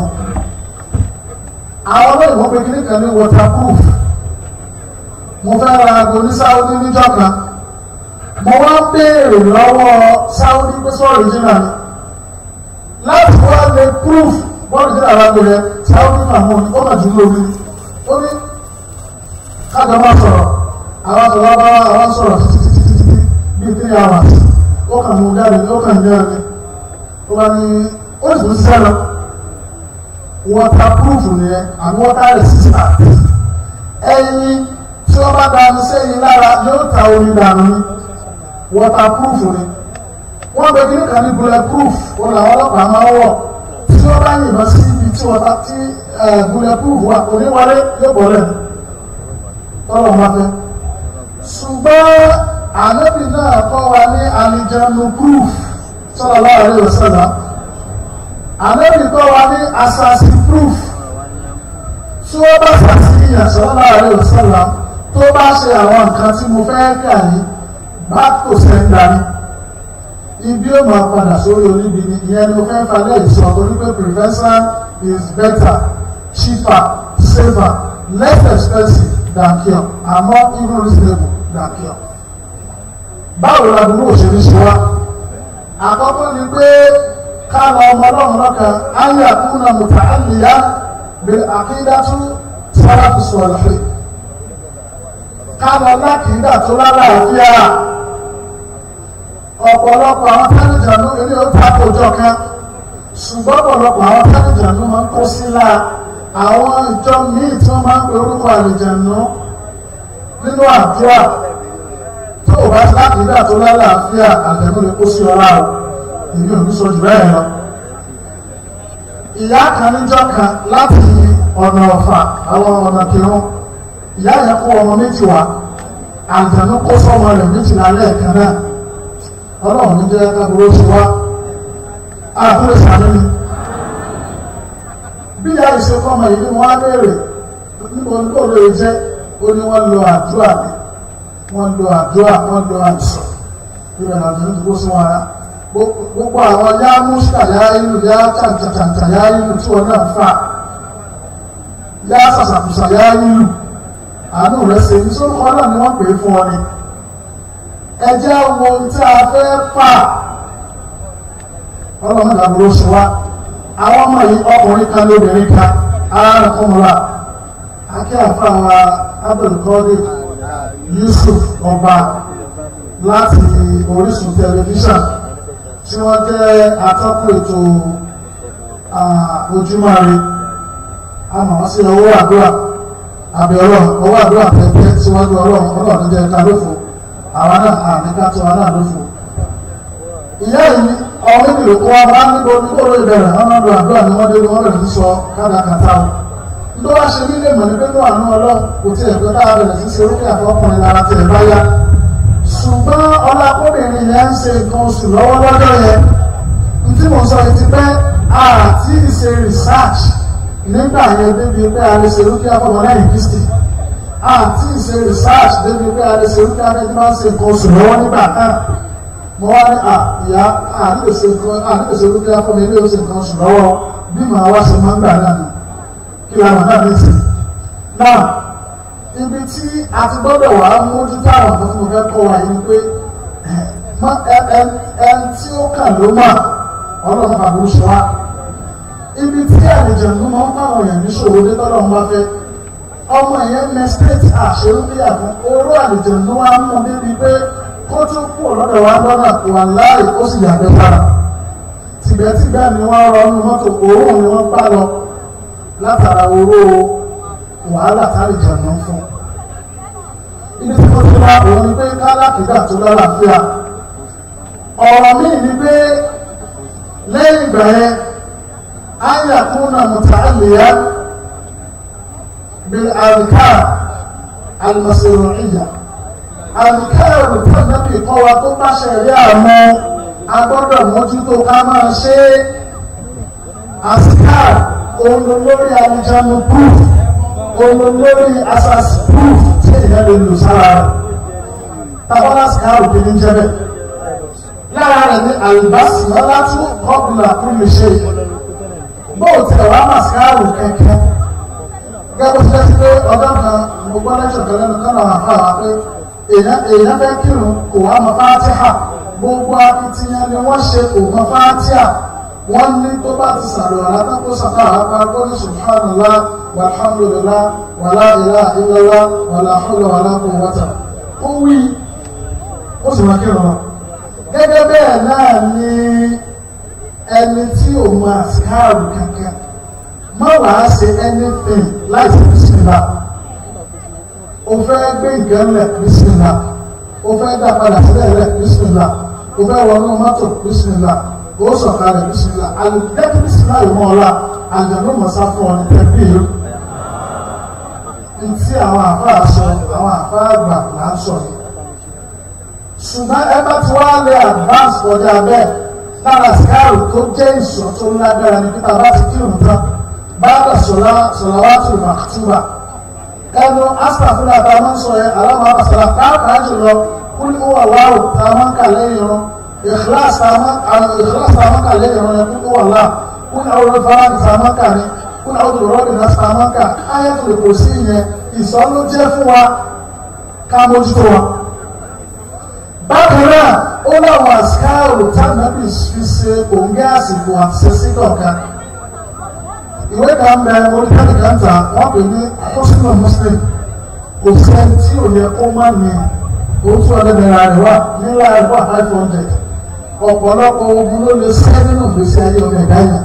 àwọn olóyìnbó pé kíní kan ní waterproof mo fẹ́ ra aago ní Saudi níjọ́ kan mo wá ń béèrè lọ́wọ́ Saudi pé sọ́ọ̀rì jìnnà ni láti wá lè proof bọ́ọ̀lù jìnnà lágbo yẹn Saudi mahmoud ó mà jù lórí ó ní kájọ máa sọ̀rọ̀ àwọn sọ̀rọ̀ bá àwọn sọ̀rọ̀ títí títí títí bíi three hours ó kàn mú jáde ó kàn jẹ́ ẹni ó bá ní ó sì ń sẹ́lọ waterproof nìyẹn and water resistant ẹyin tí wọ́n bá dání sẹ́yìn lára yóò ta omi dànù ni waterproof ni wọ́n bẹ kí ní kan ní bulletproof wọn làwọn ọlọ́pàá máa ń wọ̀ tí wọ́n bá yìnbọn sí ibi tí wọ́n ta tí bulletproof wà oníwálé yóò bọ̀ lẹ́nu tọ́lọ̀ máa fẹ́ ṣùgbọ́n ànábì náà kọ́ wa ní àlìjánu proof sallallahu alaihi wasallam ànábì kọ́ wa ní assassin proof tí wọ́n bá ṣàṣìyàn sallallahu alaihi wasallam tó bá ṣe àwọn nǹkan tí mo fẹ́ kà yìí bá kò sẹ́ńdà ní ibi ó máa padà sórí oníbi ni ìyẹn ni mo fẹ́ falẹ̀ ìsọ torí pé prevention is better cheaper safer less expensive than cure and more even reasonable than cure. báwo la dúró òṣèré ṣe wá àkọ́kọ́ ni pé ká lọ ọmọ ọlọ́run lọ́kàn ayé àkúnná mùtà àlìyá bẹ̀rẹ̀ àkídátú sáráàtú sọ̀rọ̀ ká lọ lákìídà tó lálàáfíà ọ̀pọ̀lọpọ̀ àwọn tẹ́lẹ̀jànú ilé ó takojọ kan ṣùgbọ́n ọ̀pọ̀lọpọ̀ àwọn tẹ́lẹ̀jànú máa ń kó sílá àwọn ìjọ míì tí wọ́n máa ń pe orúkọ àlejànú nínú àdúrà tó o bá ti láti ìdá tó lálàáfíà àjẹmú lè kó sí ọlá o èmi ò ní sọ jù bẹ́ẹ̀ lọ. ìyá kan níjọ́ kan láti ọ̀nà ọ̀fà àwọn ọ̀nà kìrún ìyá yẹn kó ọmọ méjì wá àjẹmú kó sọ́mọ rẹ̀ méjìlá lẹ́ẹ̀kan náà ọlọ́run ní jẹ́ kábúrò sí wá àkúrò sàánú ni bí ìyá ìṣẹ́kọ́ ọmọ yìí ni wọ́n á béèrè níbo ní kò lè jẹ́ ó ní wọ́n lo àdúrà ni wọ́n lo àdúrà wọ́n lo àìsàn ìrìn àjò ní ìdúró sí wọn ara gbogbo àwọn yá múṣkà yá ìlú yá kàǹkàǹkà yá ìlú tí wọn náà fà yá sàṣàkùsà yá ìlú àánú rẹ̀ ṣe ní sórúkọ náà ni wọ́n pè é fún ọ ni ẹjẹ́ wo tí a fẹ́ fà ọlọ́mọ ìdàgbòrò sí wa àwọn ọmọ yìí ọkùnrin kan lóbìnrin kan ara kọmọlá akẹ́yàfà wa abdulkadir yusuf ọba láti orísun tẹlifíṣàn tí wọ́n jẹ́ atọ́kùn ètò ojúmọ́re àmọ́ sí owó àdúrà àbẹ̀rọ̀ owó àdúrà pẹ̀pẹ́ síwájú ọlọ́run ọlọ́run jẹ́ ká lófo àwọn náà àníká tí wọn náà lófo ìyá yìí ọmọ ìbìlò kó wa máa ń níbo níbo ló ìbẹ̀rẹ̀ wọn náà lọ àdúrà ni wọ́n dé ni wọ́n bẹ̀rẹ̀ sí sọ kádàkátà o tó wá ṣe nílé mọ̀ ní pé ní àánú ọlọ́run kò tí ẹ̀ pé káà bẹ̀rẹ̀ sí ṣe orókè àfọkùnrin lára tí ẹ̀ bá yá ṣùgbọ́n ọlákùnrin yẹn ń ṣe nǹkan oṣù lọ́wọ́ lọ́jọ́ yẹn n tí mo sọ ti pẹ́ àti ìṣe research nígbà yẹn débi pé a lè ṣe orókè àfọkùnrin kristi àti ìṣe research débi pé a lè ṣe orókè àfọkùnrin ṣe nǹkan oṣù lọ́wọ́ nígbà náà mo wá ní ìyá àdìgbèsè orókè àfọkùnrin ilé oṣù nǹkan oṣù lọ́wọ́ bí màá wá ṣe máa ń gbà náà kí la mọ̀ náà ní ìsìn náà ibi tí a ti gbọ́dọ̀ wà á mójútó àwọn nǹkan tí mo fẹ́ kọ́ wa yìí pé ẹn tí ó kàn ló mà ọlọ́run àbúrò ṣe wá ibi tí àlejò ló máa ń fáwọn èèyàn níṣòro dé tọ́lọ́ ń bá fẹ́ ọmọ yẹn mẹsítéètì àṣírí bíyà fún oró àlejò ló wá mú níbi pé kó tó kú ọ̀lọ́dọ̀ wa lọ́nà wà láì ó sì yàgbẹ́ sára tìbẹ́tìbẹ́ ni wọ́n rọ ọ́nù mọ́tò òórùn ni wọ́n bá lọ látara oró wàhálà tálejò ló ń fún ibi tí mo ti wá òun ni pé kálákìdá tó lálàáfíà ọ̀rọ̀ míì ni pé lẹ́yìn ìgbà yẹn ayakuna mutaalliya bil adhkar al-masru'iyya adhkar tẹ́lẹ̀bì kọ́ wa tó bá ṣẹ̀rí àmọ́ agbọ́dọ̀ mójútó ká máa ṣe askar olólórí alìjánu proof olólórí asas proof tí èèyàn lè lò sára rẹ̀ tàbí askar òkè ní jẹ́bẹ̀ lára rẹ̀ ní albasmala tún qabla kulli shay bóò tí ẹ̀wà màsíkáàrù kẹ̀kẹ́ gẹ́gẹ́ bó ṣe pé ọjọ́ kan mo gbọ́ lẹ́ṣọ̀ kan lẹ́nu kan náà àfa wa pé èèyàn fẹ́ kírun kò wá mọ fátíhà gbogbo akitiyan ni wọ́n ṣe kò mọ fátíhà wọ́n ní tó bá ti sàrò àlátákó sàkà àpá tó ní subhanallah walhamdulillah wàlá ilaha illallah wàlá hawla wàlá quwwata ó wí ó sì máa kírun lọ gẹ́gẹ́ bẹ́ẹ̀ náà ni ẹni tí ò máa síkáàrù kankan má wàá ṣe anything láti bisimilá o fẹ́ gbé nǹkan lẹ̀ bisimilá o fẹ́ dá padà sílẹ̀ lẹ̀ bisimilá o fẹ́ wọnú mọ́tò bisimilá o sọ̀kalẹ̀ bisimilá alùpùpù bisimilá yìí mọ́ ọ́lá àjọ̀dún mọ̀sá fún ọ ní tẹ̀bí yìí ntí àwọn àfa àṣọ àwọn àfa àgbà là ń sọ yìí ṣùgbọ́n ẹ bá ti wá lé advance kọjá bẹ́ẹ̀ lára síkáàrù tó jẹ́ ìṣọ́ tó lágbára ní pípa bá ti kírun tán báàbà sọ̀làwátì màkútùbà ẹnu astafúlà tá a máa ń sọ yẹn aláwọ̀ àbàsàlà pàápàá jùlọ kúlù wà wáwò tá a máa ń kà lẹ́yìn irun ìkíláàsì tá a máa ń kà lẹ́yìn irun yẹn kúlù wà láà kúlù àwọn olùfàlàní tá a máa ń kà ní kúlù àwọn olùrọ́bì náà tá a máa ń kà áyàtò lè kò sí yẹn ìsọ́ ló jẹ́ fún wa ká mójútó wa bákan náà ó láwọn àsìkáàrò tánàbì fi ṣe òǹgẹ́ àsìkò àtisẹ́sí kọ̀ọ̀kan ìwé kan bẹ orílẹ̀-èdè kan tà wọ́n pè ní àkọsílẹ̀ muslim kò sẹ́ni tí ò yẹ kó má ní oṣù ọ̀dẹ́dẹ̀rẹ̀ rẹ̀ wà nílá ẹ̀kọ́ five hundred ọ̀pọ̀lọpọ̀ ogun ló lè sẹ́ nínú ìgbésí ayé ọmọ ẹ̀dá yẹn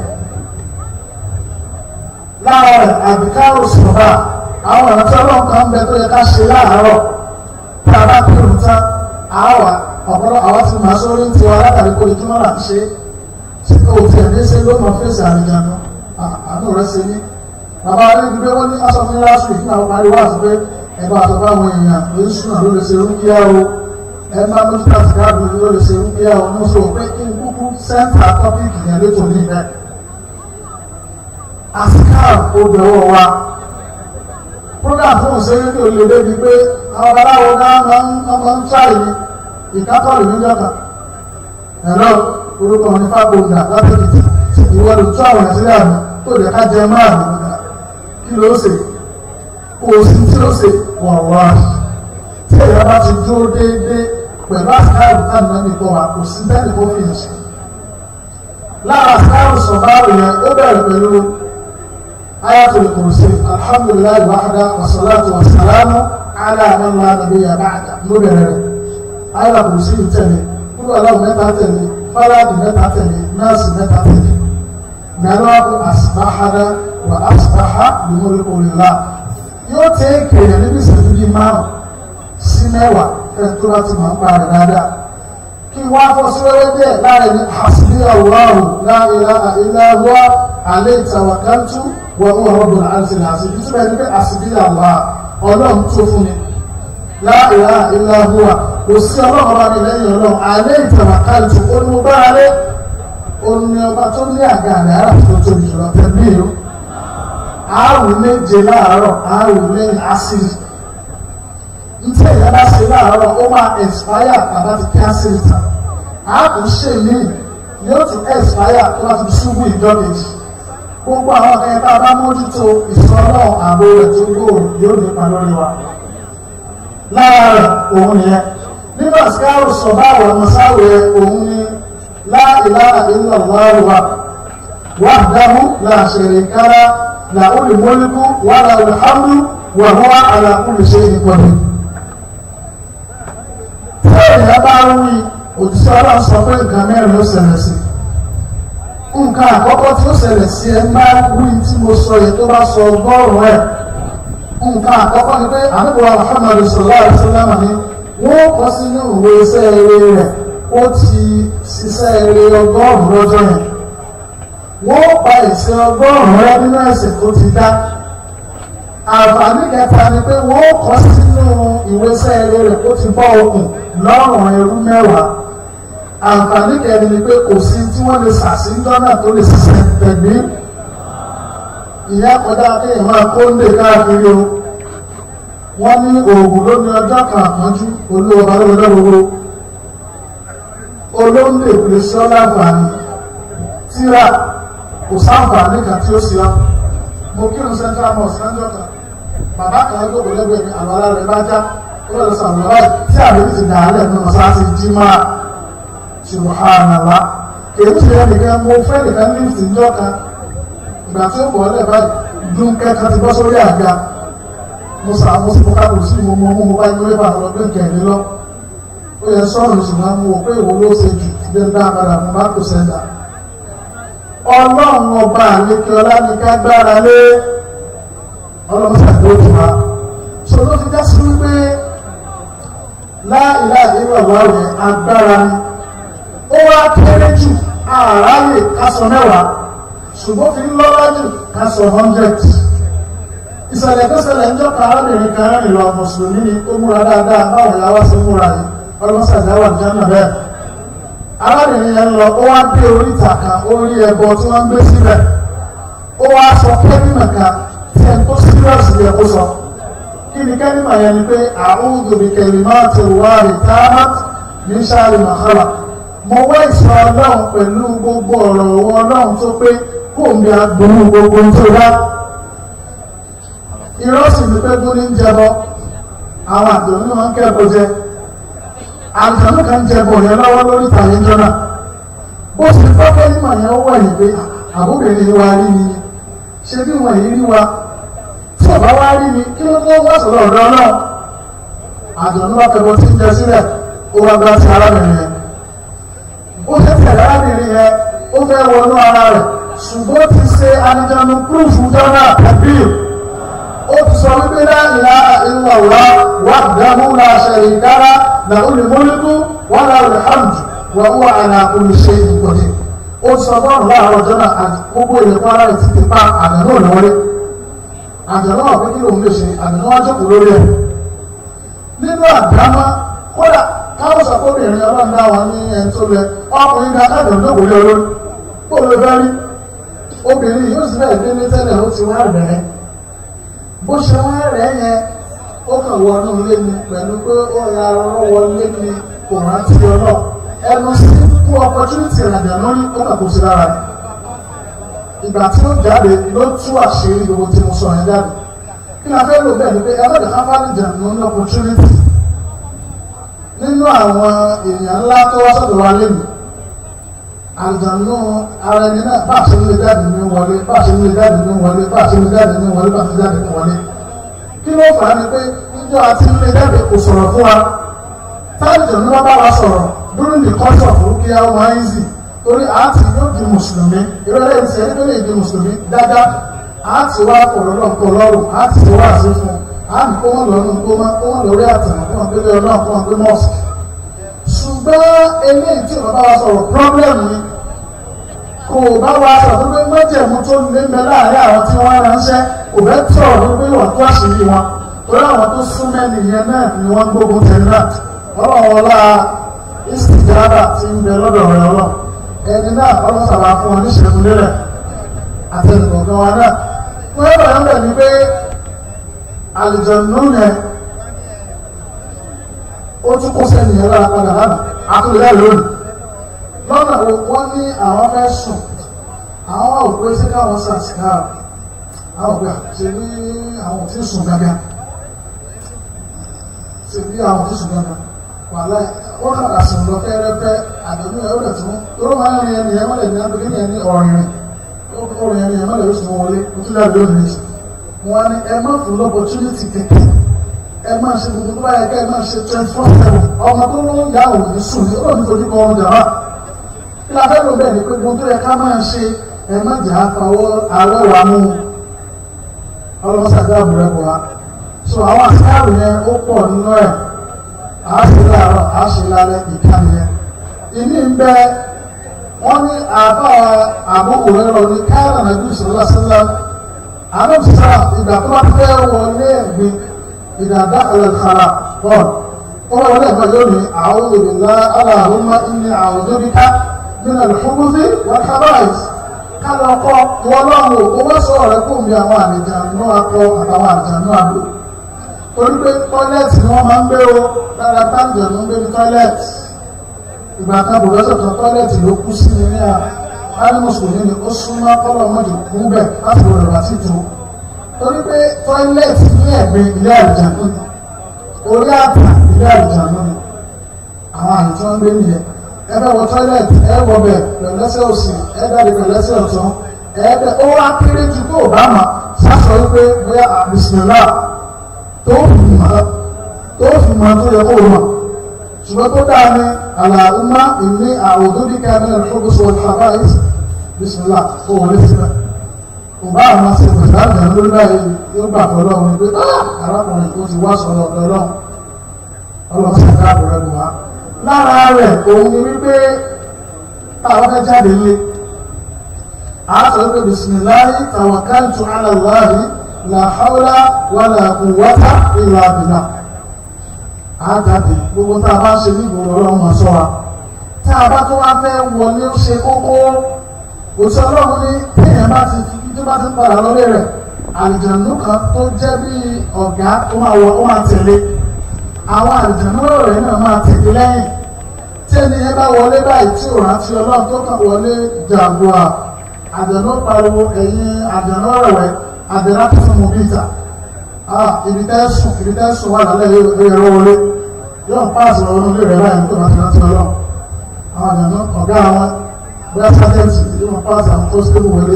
lára rẹ̀ àbíkárò sọ̀rọ̀ àwọn ọ̀nà tí ọlọ́run kan bẹ tó yẹ ká ṣe láàárọ̀ tí a bá kírun tán àwa ọ̀pọ̀lọpọ̀ àwọn ti máa sórí ti wa látàrí kó ojúmọ́ là ń ṣe tí kò tiẹ̀ ní ṣe ló mọ fèsì àríjànú àánú rẹ̀ ṣe ní. bàbá rẹ̀ ní pé wọ́n ní aṣọ fún last week náà parí wá sí pé ẹgbẹ́ àtọ́fà àwọn èèyàn ló ń súnà ló lè ṣe rúkìá o ẹ máa ló ti láti káàdùn ló lè ṣe rúkìá o mo sọ pé kí n kúkú sẹ́ńtà tọ́pìkì yẹn létò ní ìbẹ́. àsìkáà ó bẹ̀rọ̀ wa program fún òṣèré ní olè débi pé àwọn babaláwo náà máa ń ṣáàyè ní ìkákọ̀lù ní jọ́ka ẹ̀rọ orúkọ ní fábọ̀ǹdà látẹ̀kìtì ìwọ lè tú àwọn ìṣẹ́lẹ̀ àmì tó lè ká jẹ máa ní ọ̀dà kí ló ṣe kò sí tí ó ṣe wà wá tí ẹ̀yà bá ti dúró déédéé pẹ̀lú àsìkáàrù táwọn náà nìkan wà kò sí bẹ́ẹ̀ kó fi hàn sí. lára àsìkáàrù sọ̀báàrù yẹn ó bẹ̀rẹ̀ pẹ̀lú ayatul kursi alhamdulilayi wahda wasalaatu wasalaamu ala man la nabiyya ba'da ló bẹ̀rẹ̀ rẹ̀ ayélujára kò sí tẹ̀lé kúrò aláwọ̀ mẹ́ta tẹ̀lé fáláàdì mẹ́ta tẹ̀lé nọ́ọ̀sì mẹ́ta tẹ̀lé mẹ́rọ́ọ̀bù àsìbáhádá wà àsìbáhá lùmọ́lẹ́kọ̀ òlìlá yóò tẹ́ kéèyàn níbi ìṣẹ́jú bíi márùn sí mẹ́wàá fẹ́ tó bá ti máa ń pa rẹ̀ dáadáa kí wọ́n á fọ́ sí wẹ́wẹ́ díẹ̀ láàrin ní hasbi Allahu la ilaha illa huwa alayhi tawakkaltu wa huwa rabbul arshil azim ìtumọ̀ ẹni pé hasbi Allah ọlọ́run tó fún mi la ilaha illa huwa kò sí ọlọ́run ọba mi lẹ́yìn ọlọ́run alẹ́ ìtàwákàlù onímọ̀báralẹ́ oní ọba tó ní àga àrẹ ara tó tóbi jùlọ tẹ̀lé o àrùn méje láàárọ̀ àrùn lẹ́yìn àṣírí ntí ẹ̀yà bá ṣe láàárọ̀ ó máa expire bàbá ti kí àṣírí tán àrùn ṣe mí yóò tún expire tó bá ti ṣubú ìjọ́kejì gbogbo àwọn ẹ̀ka bá mójútó ìṣọ́nà ààbò rẹ̀ tó gbòòrò yóò nípa lórí wa lára rẹ̀ òun nìyẹn nínú àsìkáàrù sọ̀bá àwọn ọmọsáwò òun ni la ilaha illallah wahdahu la sharika lahu lahul mulku wa lahul hamdu wa huwa ala kulli shay'in qadir. tí ènìyàn bá ń wí òjíṣẹ́ ọlọ́run sọ pé nǹkan mẹ́rin ló ṣẹlẹ̀ sí nǹkan àkọ́kọ́ tí ó ṣẹlẹ̀ sí ẹ máa wí tí mo sọ yẹn tó bá sọ ọgọ́rùn-ún ẹ̀ nǹkan àkọ́kọ́ ni pé àníbọ̀ Muhammad sallallahu alaihi wasallam ni wọ́n kọ́ sínú ìwé iṣẹ́ eré rẹ̀ ó ti ṣiṣẹ́ eré ọgọ́rùn-ún lọ́jọ́ yẹn wọ́n pa ìṣe ọgọ́rùn-ún rẹ nínú ẹ̀sìn tó ti dá àǹfààní kẹta ni pé wọ́n kọ́ sínú ìwé iṣẹ́ eré rẹ̀ ó ti bọ́ okùn lọ́rùn ẹrú mẹ́wàá àǹfààní kẹrin ni pé kò sí tí wọ́n lè ṣàṣìńdọ́ náà tó lè ṣiṣẹ́ tẹ̀gbí ìyá kọjá kéèyàn máa kó ń lè káàkiri o wọ́n ní oògùn ló ní ọjọ́ kan àpọ́njú olówó balógun gbogbo olóńdè lè sọ láǹfààní tíra kò sáǹfààní kan tí ó sì ọ́ mo kírun central mosque lọ́jọ́ kan bàbá kan gbogbo lẹ́gbẹ̀ẹ́ mi àlọ́ ara rẹ̀ bá já ó lọ́ọ́ sọ àwọn ọ̀rọ̀ tí àbí ti dà á lẹ̀ nínú mọ́sáàsì jí máa subhanallah èyí ti rẹ̀ nìkan mo fẹ́ nìkan ní ìtìjọ́ kan ìgbà tí ó bọ̀ ọ́lẹ̀ báyìí dún kẹ́kẹ́ ti bọ́ sórí àga mo sà mo sì mo ká kò sí mo mọ mo mo bá inú lébà lọ pé kẹ̀mí lọ ó yẹ sọ́ọ̀nù ṣùgbọ́n mo wò pé ìwọ ló ṣe jù bí n dá padà mo bá kò sẹ́ńdà ọlọ́run ọba àlékè ọlá ní ká gbára lé ọlọ́run ṣàdúró tó wa so ló fi já sí wípé láìlá ìlú ọ̀wá rẹ̀ agbára ni ó wá kéré jù àráyè kásán mẹ́wàá ṣùgbọ́n fi ń lọ́lá jù kásán hundred ìṣẹ̀lẹ̀ tó ṣẹlẹ̀ ń jọ́ka arábìnrin kan rìn lọ mùsùlùmí ni ó múra dáadáa báwọn ìyá wá sí múra yìí ọlọ́run ṣàdáwà jẹ́nà bẹ́ẹ̀ arábìnrin yẹn lọ ó wá dé oríta kan orí ẹbọ tí wọ́n ń gbé síbẹ̀ ó wá sọ kẹ́mímà kan tí ẹni tó sírọ̀sì yẹ kó sọ kí ni kẹ́mímà yẹn ni pé a'udhu bi kalimati llahi tammati min sharri ma khalaq mo wá ìsọ ọlọ́run pẹ̀lú gbogbo ọ̀rọ̀ owó ọlọ́run tó pé kó mi agbóhùn gbogbo tó dá irọ́ sì ní pé gúrí ń jẹbọ àwọn àgbẹ̀rún ní wọ́n kẹ́kọ̀ọ́ jẹ àjọ̀nù kan jẹbọ yẹn lọ́wọ́ lórí ìtàgé jọ́nà bó sì fọ́fẹ́ nímọ̀ yẹn wọ̀ yìí pé àbúbìnrin wa rí ni ṣé bí wọ́n yìí rí wa tí ọ̀bá wá rí ni kí ló mú wá sọ̀rọ̀ ọ̀dọ́ náà àjọ̀nù wa kẹ́kọ̀ọ́ tí ń jẹ sílẹ̀ ó wá gbá ti arábìnrin yẹn ó ṣe tẹ̀lé arábìnrin yẹn ó fẹ́ wọnú ara rẹ̀ ṣùgbọ́n ti ṣe anijanu púrúfù jọ́nà tàbí ó ti sọ wípé la ilaha illallah wahdahu la sharika lahu lahul mulku wa lahul hamdu wa huwa ala kulli shay'in qadir ó ti sọ bọ́ọ̀lù láàárọ̀ ọjọ́ náà àti gbogbo èdè kwara ti ti pa àdánù òníwọlé àdánù ọ̀pẹ́ kí lòun lè ṣe àdánù ọjọ́kù lórí ẹ̀ nínú àdámá kódà káwọn sọ kóbìnrin ọlọ́run dá wọn ní ẹni tó lẹ ọkùnrin ká kájọ lóko lé olórí kó lè fẹ́ rí obìnrin yóò sì bẹ́ẹ̀ gbé ní tẹ́lẹ̀ ó ti wá rẹ̀ ẹ́ bó ṣe wá rẹ̀ yẹn ó kàn wọnú ilé mi pẹ̀lú pé ó ya ọ̀rọ̀ wọlé mi kò rántí ọlọ́ ẹnu sí fún opportunity ìrìnàjò lórí ó kàn kó sí lára rẹ̀ ìgbà tí ó jáde ló tú àṣírí gbogbo tí mo sọ yẹn jáde kí ni a fẹ́ lò bẹ́ẹ̀ ni pé ẹlọ́dẹ̀ káfáàlìjà ní ó ní opportunity nínú àwọn èèyàn ńlá tó wá sọ́dọ̀ wa lẹ́nu àlùjànnú ara ẹni náà bá a ṣe ń lè jáde ní wọlé bá a ṣe ń lè jáde ní wọlé bá a ṣe ń lè jáde ní wọlé bá a ṣe ń jáde ní wọlé kí ló fà á ni pé níjọ́ àti ń lè jáde kò sọ̀rọ̀ fún wa táàlùjànnú wọn bá wa sọ̀rọ̀ lórí nìkan sọ̀ fún kí á máa ń zì torí àti yóò di mùsùlùmí ìrọ̀lẹ́ ìṣẹ́ ẹni tó lè di mùsùlùmí dáadáa àti wá kọ̀lọ́lọ́pọ̀ lọ́rùn àti wá àṣẹ fún àmì kó wọ́n lọ́nu kó wọ́n lórí àtàwọn kó wọ́n gbé ọlọ́run kó wọ́n gbé mọ́ọ̀sì ṣùgbọ́n eléyìí tí bàbá wa sọ̀rọ̀ pírọ́blẹ́mù ni kò bá wa sọ̀rọ̀ pé mọ́jẹ̀mú tó lé mẹ́ láàrin àwọn tí wọ́n ránṣẹ́ kò fẹ́ sọ̀rọ̀ wípé wọ́n tó àṣírí wọn torí àwọn tó súnmẹ́ nìyẹn náà ni wọ́n gbógun tẹ̀lé náà ọlọ́run ọlá ìsìjára ti ń bẹ lọ́dọ̀ rẹ̀ ọlọ́run ẹni náà ọlọ́run sábà fún wọn ní ìṣẹ́gun lélẹ̀ àtẹnukọ̀ọ̀kan wa náà wọ́n yẹ bàyọ̀ bẹ̀ ni pé àlùjànnú yẹn ó tún kó sẹ́ni yẹn lára padà lánàá àtúnyẹ̀ lónìí lọ́nà wo wọ́n ní àwọn fẹ́ sùn àwọn òpé sí káwọn sàṣìkà àwọn òpé àṣẹ ní àwọn tí sùn gágá ṣe bí àwọn tó ṣùgbọ́n kan wà láì wọ́n kàdà sùn lọ fẹ́rẹ́fẹ́ àdéhùn ẹ̀ ó dẹ̀ tún ó máa ń rin ẹni ẹ̀ mọ́lẹ̀ ní abẹ́lé ní ẹni ọ̀rìn ọ̀rìn ẹni ẹ̀ mọ́lẹ̀ ó sì mọ́ wọlé ó tún dábìí òní nìṣẹ́ wọn ni ẹ má fún lọ́pọ̀tunity kẹ̀kẹ́ ẹ máa ṣe gbogbo tó báyẹ kẹ́ ẹ máa ṣe twenty four seven ọmọ tó ń yà wò ní sùn ní ó ní fojú kan ọrùn jàmá kí la fẹ́ lò bẹ́ẹ̀ ni pé gbogbo tó yẹ ká máa ṣe ẹ má jà á fawọ́ awẹ́ wa mú ọlọ́mọsàdé àbúrẹ́ bọ̀ wá so àwọn àṣìkáàrù yẹn ó pọ̀ nínú ẹ̀ à á ṣe láàárọ̀ à á ṣe lálẹ́ ìkànnì yẹn ìní ń bẹ wọ́n ní àbá àbúkù rẹ̀ lọ ní káyọ̀ nàbí ìṣòro àṣẹlá àmọ́ sísá ìgbà tó bá fẹ́ wọlé ẹ̀gbin ìdàdá ẹ̀lẹ́kàrà bọ́ọ̀lù ó wà wọlé ẹ̀gbọ́n yóò ní àwọn òbílá aláhùnmá ìní àwọn òbí ká nínú ìfúnbúfí wọ́n kábàáyìí kálọ̀ ọkọ̀ wọlọ́run ò wọ́n sọ ọ̀rẹ́ kò ń bí àwọn àlejànú akọ àtàwọn àlejànú àbò torí pé tọ́lẹ́ẹ̀tì ni wọ́n máa ń gbé o lára táǹjẹ̀nú ń gbé ní tọ́lẹ́ẹ̀tì ìgbà kan bùrọ́sọ̀ kan tọ́lẹ́ẹ̀tì ló kú sí ní ní à láti mùsùlùmí ni ó súnmọ́ kọ́lọ̀ mọ́jọ kún bẹ̀ láti wọlé wá sí tó torí pé tọ́lẹ́ẹ̀tì ní ẹ̀gbẹ́ ilé àlejànú ni orí àtà ilé àlejànú ni àwọn àlejò tí wọ́n gbé nìyẹn ẹ bẹ wọ tọ́lẹ̀tì ẹ wọ bẹ pẹ̀lẹ́sẹ̀ òsì ẹ jáde pẹ̀lẹ́sẹ̀ ọ̀tún ẹ bẹ ó wá kéré ju tó bá mà sásọ wípé bóyá àbísímẹ́lá tó fi mọ̀ tó fi mọ̀ tó yẹ kó mọ̀ ṣùgbọ́n tó dáa ní àlàúmá ìní àwòdúdíkà ní ẹ̀fọ́gbọ́sọ àbáyé bísímẹ́lá ó wọlé síbẹ̀ kò bá àwọn àti ìpèsè àgbẹ̀ lórí báyìí yóò gbà pẹ̀lú ọ̀hún pé arákùnrin tó ti wá sọ̀rọ̀ ọ̀dọ́ ọlọ́run ọlọ́run sì ká àbúrẹ́ bù wá lára rẹ̀ òun ni wípé táwọn fẹ́ jáde lé àásọ wípé bisimilahi tawakkaltu ala Allahi la hawla wala quwwata illa billah àjáde gbogbo tá a bá ṣe ní ìgbòho ọlọ́run máa sọ wa tá a bá tó wá fẹ́ wọlé ó ṣe kókó òṣìṣẹ́ ọlọ́run ní téèyàn bá ti fi tó bá ti ń padà lọ́lé rẹ̀ àlìjànú kan tó jẹ́ bí ọ̀gá ó máa wọ ó máa tẹ̀lé àwọn àlìjànú rẹ̀ náà máa tẹ̀lé lẹ́yìn tí ẹni yẹn bá wọlé báyìí tí ò rántí ọlọ́run tó kàn wọlé jàǹdùà àjànú pariwo ẹ̀yìn àjànú rẹ̀wẹ̀ àdẹ̀rà tó fún mu bíta ibi tẹ́ sùn ibi tẹ́ sùn wà lálẹ́ ẹ̀rọ wọlé yóò páàsì ọ̀rọ̀ nílé rẹ̀ báyìí tó rántí rántí ọlọ́run àwọn àjànú ọ̀gá àwọn bóyá sájẹ́ǹtì yóò páàsì àwọn tó stéwù wọlé.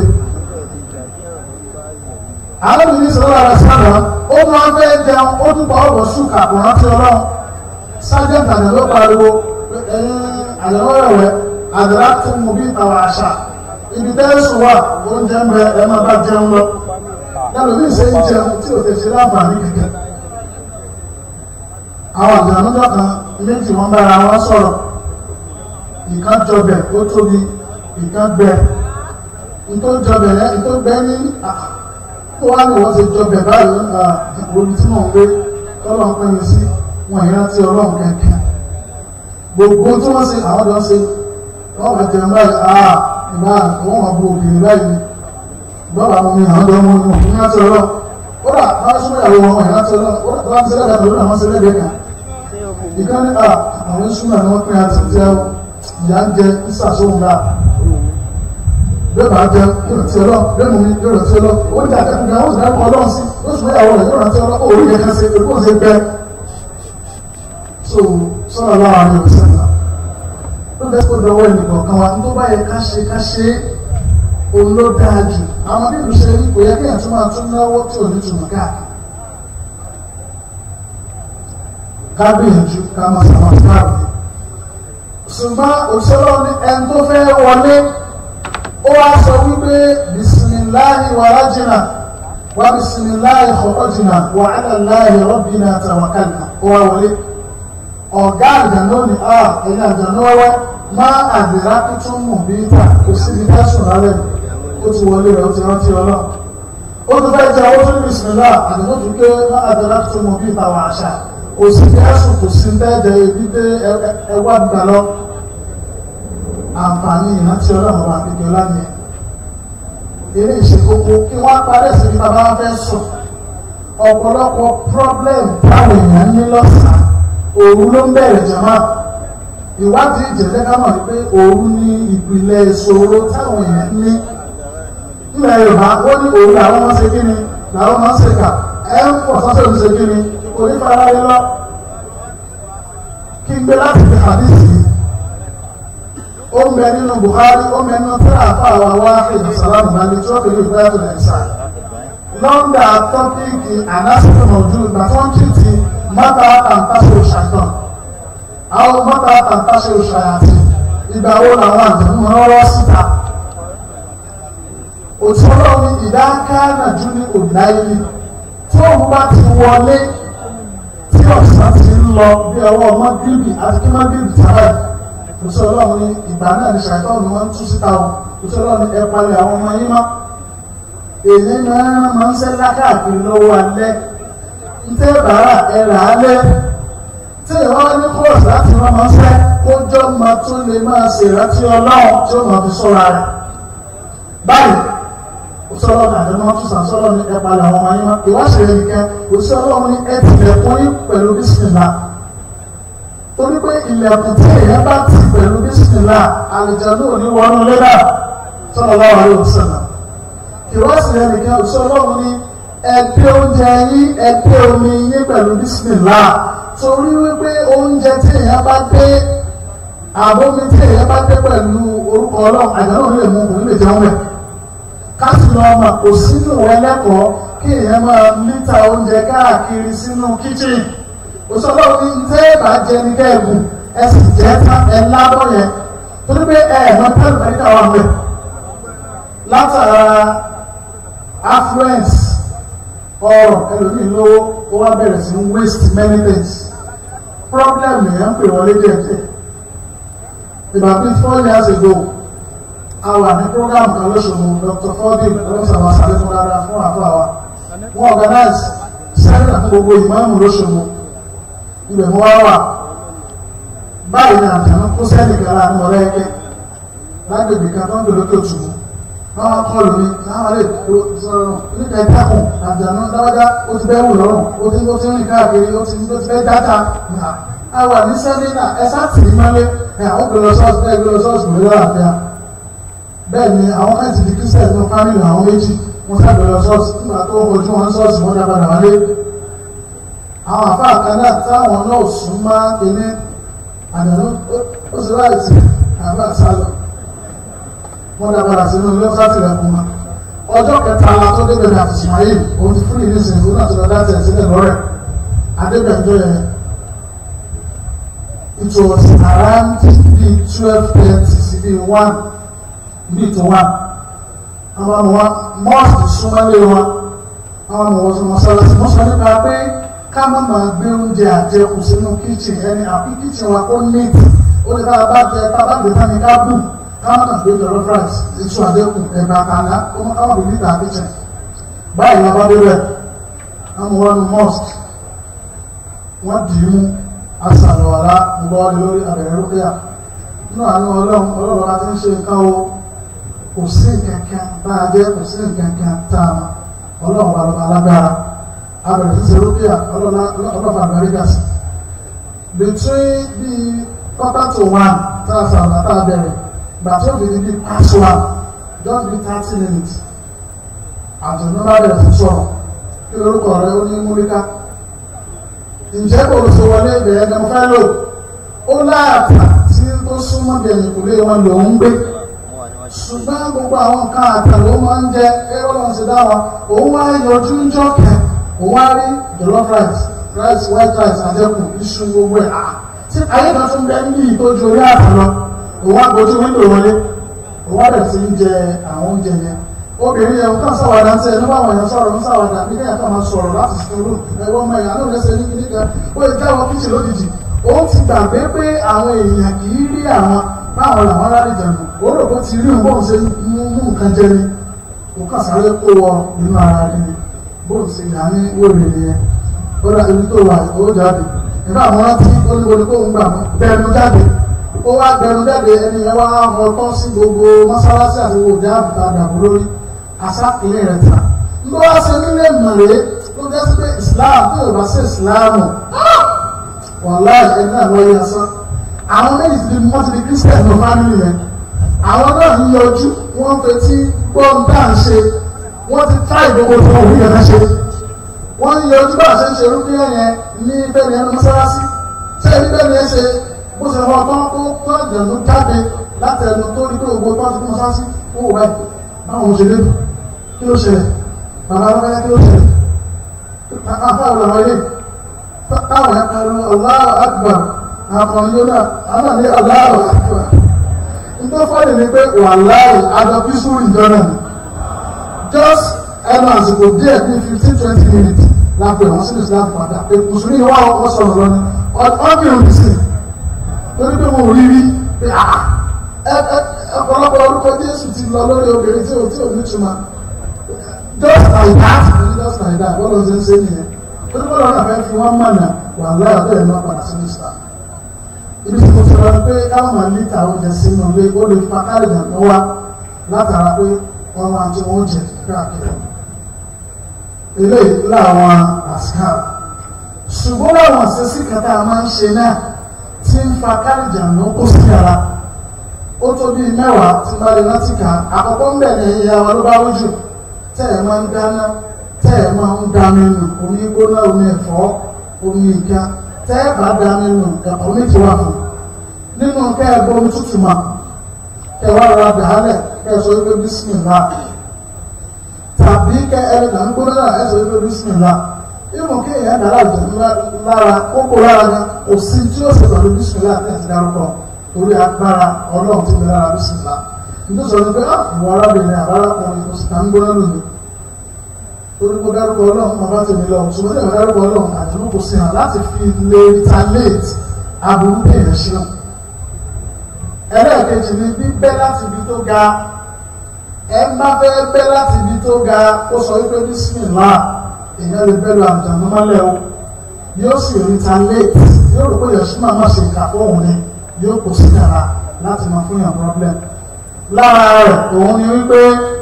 àwọn ìlú sọ̀rọ̀ àrẹ sábà ó máa ń fẹ́ jẹun ó dúpọ̀ ọ̀rọ̀ sùn kàkùn rántí ọlọ́run sájẹ́ǹtì àjànú pariwo ẹ̀yin àyẹ̀wọ̀rẹ̀wẹ̀ àdàrà tó mú bí ìtawà àṣà ibi tẹ́sùn wà oúnjẹ ń bẹ ẹ máa bá jẹun lọ lẹ́nu ní ìṣe ń jẹun tí ò tẹ̀sí láǹfààní kẹ̀kẹ́ àwọn àjànújọ́ kan méjì wọ́n bára wọn sọ̀rọ̀ ìkan jọbẹ̀ ó tóbi ìkan gbẹ ìtò jọbẹ̀ yẹn ìtò gbẹ ní tó wá ní wọ́n ti jọbẹ̀ báyìí omi tí mò ń gbé tọ́lọ́ ń pè mí sí wọn ìrántí ọlọ́run kẹ̀kẹ́ gbogbo tí wọ́n ṣe àwọn ọ̀dọ́ ṣe wọ́n bá jẹun báyìí àà ìgbà wọ́n máa bu òkèèrè báyìí bọ́ọ̀bà mú mi àwọn ọ̀dọ́ mú mi òfin láti ọlọ́ ó dà bá súnmọ́ ìyàwó wọn ìrántí ọlọ́ ó dà bá ń ṣe lẹ́gbẹ̀ẹ́ lórí àwọn ṣe lẹ́gbẹ̀ẹ́ kan ìkan ní à àwọn ìṣúná ni wọ́n pín àti jẹ́ ìyá ń jẹ ìṣàṣóhun náà bẹ́ẹ̀ bá jẹ ìrántí ọlọ́ bẹ́ẹ̀ mú mi ìrántí ọlọ́ ó jà kẹ́kọ̀ọ́ gan ó sì dákọ̀ ọlọ́run sí ó sì mọ́ ìyàwó rẹ̀ yóò rántí ọlọ́ ó rí yẹn kan ṣe pé kó ṣe bẹ́ẹ̀ so sọ́nà láwọn àmì òṣèlú ló bẹ́ẹ̀ kó dọwọ́ ẹnìkan kan wa tó bá yẹ ká ṣe ká ṣe òun ló dáa jù àwọn bí ìlú ṣe rí kò yẹ kí èèyàn tún máa tún náwó tí ò ní túmọ̀ káàkiri ká gbìyànjú ká máa sàmà fúláàbù ṣùgbọ́n òṣèlú ní ẹni tó fẹ́ wọlé ó wá sọ wípé bisimilahi wàlájìnà wà bisimilahi kọ̀ọ̀jìnà wà álàláhi rọ́bìnà tàwákàlà ó wá wọlé ọ̀gá àjànú ni a ẹ̀yìn àjànú wẹ́wẹ́ máa àdìrá tuntun mú bí ta kò sí ibi tẹ́sùn lálẹ́ ó ti wọlé rẹ̀ ó ti rántí ọlọ́ ó tún fẹ́ jẹ́ owó tó ní bisimilá àdìmó tún ké máa àdìrá tuntun mú bí ta wà àṣà kò sí tẹ́sùn kò sí bẹ́ẹ̀dẹ̀ ibi pé ẹwà gbà lọ àǹfààní ìrántí ọlọ́run wà kékeré lánìí eré ìṣekókó kí wọ́n parẹ́ sí ibi tàbá fẹ́ sùn ọ̀pọ̀lọpọ̀ problem táwọn èèyàn ní lọ́sàn-án òru ló ń bẹ̀rẹ̀ jama ìwádìí ìjẹ̀lẹ̀ ká mọ̀ pé òru ní ìpìlẹ̀ ìṣòro táwọn èèyàn ní ilẹ̀ yorùbá ó ní òru làwọn máa ń ṣe kíni làwọn máa ń ṣe kà ẹ ń pọ̀ sọ́sẹ̀ ń ṣe kíni kò ní fara rí lọ kí n gbé láti fi hadisi ó ń bẹ nínú Bukhari ó ń bẹ nínú tíra àfa àwa wá ìdí sàlámù balẹ̀ tí wọ́n fi lè gbé láti nàìjíríà lọ́ndà tọ́pìkì ànásìkò mọ̀jú ìgbà tí wọ́n kì í ti mọ́ta tàǹtàṣe òṣàtàn àwọn mọ́ta tàǹtàṣe òṣàyàtì ìgbà wo làwọn àjẹmú rọrọ síta òtún ọlọ́run ìdáká nàjú ní òdáyé tí òun bá ti wọlé tí ọ̀sán ti ń lọ bí ọwọ́ mọ́gìrìbì àti kí mọ́gìrìbì tààrà òtún ọlọ́run ní ìgbà náà ní ṣàìtọ́ ni wọ́n ń tú síta o òtún ọlọ́run ní ẹ palẹ̀ àwọn ọmọ yín mọ́ èyí máa máa ń sẹ́lá káàkiri lọ́wọ́ alẹ́ ntẹ́ bàárà ẹ̀rà alẹ́ tí ìwọ́n ní kóòsì láti rán máa ń sẹ́ kójọ́ máa tún lè máa ṣe ìrántí ọlọ́run tí ó máa fi sọ́ra rẹ̀ báyìí òṣèlú àdéhùn tún sàn sọ́lọ́ ní ẹ̀pà làwọn ọmọ yín wá ìwáṣẹ̀ rẹ̀ nìkan òṣèlú ní ẹ̀ tilẹ̀kùn yín pẹ̀lú bísímìlà torí pé ilẹ̀kùn tí èèyàn bá ti pẹ̀lú bísímìlà àlejò náà ní wọnú lẹ́dà sọ́lọ́ lọ́wọ́ àlẹ́ òṣèlú ìwọ́sìn ẹnìkan òṣìṣẹ́ ọlọ́run ní ẹgbẹ́ oúnjẹ yín ẹgbẹ́ omi yín pẹ̀lú bísímìlá torí wípé oúnjẹ tí èèyàn bá dé àbómi tí èèyàn bá dé pẹ̀lú orúkọ ọlọ́run àjálù lè mú òun lè jẹun rẹ̀ káàsì lọ ọmọ kò sínú ẹlẹ́kọ̀ọ́ kí èèyàn máa lítà oúnjẹ káàkiri sínú kíchìn òṣìṣẹ́ ọlọ́run ní tẹ́ ẹ bá jẹ ní kẹ́ẹ̀gùn ẹ sì jẹ́ tán ẹ lábọ́ yẹn torí pé ẹ̀ẹ̀mọ́ pẹ́lú pẹ̀lú àwọn ọmọ látara affluence ọrọ̀ ẹlòmíì lówó ó wá bẹ̀rẹ̀ sí waste many things problem yẹn ń pè wọlé díẹ̀díẹ̀ about bíi four years ago a wà ní program kan lóṣogbo Dr. Fordin ọlọ́sàwọ̀ àṣàlẹ́kùn dáadáa fún àbọ̀ àwa wọ́n organize seminar fún gbogbo ìmáàmù lóṣogbo ibẹ̀ mo wá wà báyìí ní àtàwọn kó sẹ́nì kan láàrin ọ̀rẹ́ ẹgbẹ́ lágbègbè kan tó ń gbèrò tó tù ú wọ́n kọlù mi láwọn lè sọ̀rọ̀ nípa ìtàkùn àjànà dáwọ́dá ó ti bẹ́ wù lọ́rùn ó ti ó ti rìn káàkiri ó ti ó ti fẹ́ dáta a wà ní sẹ́mínà ẹ sáàtì mọ́lé ẹ àwọn gbèrò sọ́ọ̀sì bẹ́ẹ̀ gbèrò sọ́ọ̀sì gbèrò àbíà bẹ́ẹ̀ ni àwọn ẹ̀sì di kírísítẹ̀ ní fámìlì àwọn méjì wọ́n sá gbèrò sọ́ọ̀sì nígbà tó ojú wọn sọ́ọ̀sì wọ́n dábàdà wálé àwọn àfa àkàndá táwọn náà sún mọ́ ilé àjànà ó sì láìsí àbá sálọ wọ́n dá padà sínú ilé sáàtì rẹ̀ kùn mọ́. ọjọ́ kẹta la tó débẹ̀ ní àti Ismail òun ti fún ìlú ìsìn òun náà ti lọ dáàtì ẹ̀ sílẹ̀ lọ́rẹ̀ adébẹ̀jọ́ yẹn it was around bíi twelve thirty sí bíi one bíi to one àwọn ọmọ wa mọ́ọ̀sì súnmọ́lé wa àwọn ọmọ wọn sọ mọ́sálásí wọ́n sọ nípa pé ká má máa gbé oúnjẹ àjẹkù sínú kíchìn ẹni àbí kíchìn wa kó neat ó lè ká bá jẹ ká bá gbé tán ní ká bù káwọn náà gbé jọlọ fries ètò àdékùn ẹgbẹ àkàlà ọmọ káwọn bìbí tà kíchìn báyìí ní abáde rẹ àwọn wọn mosque wọn dì í mú asàlùwàlá ńgbọ́ọ́lì lórí abẹ̀rẹ̀ rúkìá nínú àánú ọlọ́run ọlọ́run bá ti ń ṣe nǹkan o kò sí nǹkankan bá a jẹ́ kò sí nǹkankan tá a mọ̀ ọlọ́run bá lọ́ba alágbára abẹ̀rẹ̀ ti ṣe rúkìá ọlọ́run àbẹ̀rẹ̀ gàsì between bíi quarter to one tá a sàlùwà tá a bẹ̀rẹ̀ gbàtí ó fi di bíi past one just be thirty minutes àjọ̀dún bá bẹ̀rẹ̀ sí sọ̀rọ̀ kí lórúkọ rẹ ó ní múríká ǹjẹ́ kò ló ṣe wọlé ibẹ̀ ẹ̀dẹ̀ mo fẹ́ lò ó láàtà tí ó súnmọ́ bí ẹ̀yìn kò lè wọn lò ń gbé ṣùgbọ́n gbogbo àwọn nǹkan àtà ló máa ń jẹ ẹ̀rọ lọ́n ṣe dá wa òun wá yọjú ń jọ kẹ òun wá rí jollof rice rice white rice àjẹkùn iṣu gbogbo ẹ̀ tí ayé kan tún bẹ ní ìtọ́jú orí àtà lọ òun wá gbójú wíńdò wọlé òun wá bẹ̀rẹ̀ sí ń jẹ àwọn oúnjẹ yẹn obìnrin yẹn nǹkan sáwàdà ń tẹ ẹni bá wọ̀nyẹn sọ̀rọ̀ ń sáwàdà bí kéèyàn kan máa sọ̀rọ̀ láti sọ̀rọ̀ ẹ̀wọ̀n ọmọ ìyá náà lẹ́sẹ̀ ní kíní kan ó lè jáwọ́ kíchìn lójijì ó ti gbàgbé pé àwọn èèyàn kì í rí àwọn báwọn làwọn rárí jẹun ó rò pé ti rí òun bóun ṣe mú mú nǹkan jẹ ni kò kàn sáré kó wọ nínú ara rẹ ni bóun ṣe yà ní wòlé nìyẹn ó dà ibi tó wà ó jáde nígbà àwọn rántí ó ní wọlé kóun gbà bẹ́ẹ̀ jáde ó wá gbẹnu jáde ẹni yẹn wá ọtọ́ sí gbogbo mọ́sálásí àti gbogbo ìjà àbùtà àdàbò lórí asákìlẹ̀ rẹ̀ ta ló wá sí nílé mọ̀lẹ́ ló jẹ́ sí pé islam tó yóò bá sí islam wàhálà ẹni náà wọ́n yẹ sán àwọn méjì ti di wọ́n ti di christian ní family yẹn àwọn náà ń yọjú wọ́n fetí gbọ́n tá à ń ṣe wọ́n ti tá ìgbogbo tó wọ́n yẹn ṣe wọ́n ń yọjú bá a ṣe ń ṣe rúbíyàn yẹn ní bẹ́ẹ̀ ni ẹnu mọ́sálásí ṣé ẹni bẹ́ẹ̀ ni ẹ ṣe bó ṣe wọ́n tán tó tó àjẹ̀nú jáde láti ẹnu tó rí pé ògbó tó ti kún sásí ó wò báyìí báwọn ṣe lé kí ló ṣẹlẹ̀ bàbá alábẹ́yà kí ló ṣẹlẹ̀ afẹ́ ọ̀làwọ̀ ilé táwọn ẹ̀ka lọ Allahu Akbar àwọn yóò náà àwọn ní Allahu Akbar nítorí fọ́ọ̀lì ni pé wàláì àjọ písùrù ìjọ náà ni just ẹnu àsìkò díẹ̀ bíi fifteen twenty minutes lápò àwọn sínú Islam padà pé mùsùlùmí wà wọ́n sọ̀rọ̀ lọ́ni ọ́bìnrin mi sí torí pé mo rí rí pé ọ̀pọ̀lọpọ̀ orúkọ Jésù ti lọ lórí obìnrin tí ò tí ò ní túmọ̀ just like that just like that bọ́lá ṣe ń ṣe nìyẹn torí bọ́lá náà fẹ́ fi wọ́n mọ̀nà wà láyà bẹ́ẹ̀ náà padà sínú Islam ibi tí mo ti rọ pé káwọn máa ní ta oúnjẹ sínú ilé ó lè fa káàdì àná wá látara pé wọ́n máa tí wọ́n jẹ káàkiri eléyìí láwọn àṣìkà ṣùgbọ́n láwọn àṣẹ́sí kàtà máa ń ṣe náà tí ń fa káàdì àná kó sí ara ó tó bíi mẹ́wàá tí bá lè rántí kà àkọ́kọ́ ń bẹ̀rẹ̀ ìyá wa ló bá rújù tẹ́ ẹ̀ máa ń dáná tẹ́ ẹ̀ máa ń dá nínú omi gbóná omi ẹ̀fọ́ omi ìka tẹ́ ẹ̀ bá dá nínú ẹ̀kọ́ ní tiwa fún nínú kẹ́ ẹ̀ gbómi tútù mà kẹ́ ẹ̀ wá rọra dàálẹ̀ kẹ́ ẹ̀ sọ wípé bísímìlá tàbí kẹ́ ẹ̀ là ń gbóná náà ẹ̀ sọ wípé bísímìlá ìmọ̀ kí èèyàn dára jù lára kókó lára gan kò sí tí ó ṣe pẹ̀lú bísímìlá àti ẹ̀sìn dárúkọ torí agbára ọlọ́run tó mi lára bísímìlá nítorí sọ ni pé àwọn arábìnrin àbárakùnrin kò sì ká ń gbóná lónìí torí kó dárúkọ ọlọ́run máa bá tèmi lọ ṣùgbọ́n ní ìwọ̀n dárúkọ ọlọ́run àjọmọ́ kò sí hàn láti fi lè retaliate aburú kéèyàn ṣe hàn. ẹlẹ́ẹ̀kejì ni bíbẹ́ láti ibi tó ga ẹ má fẹ́ bẹ́ láti ibi tó ga ó sọ wípé bísímìlá èèyàn lè bẹ́ lọ àjàmọ́ mọ́lẹ̀ o yóò sì retaliate yóò rò pé yẹ̀sùn máa má ṣe ìkà fóun ni yóò kó sí yàrá láti máa fún yàn problem. lára rẹ̀ òun ni wípé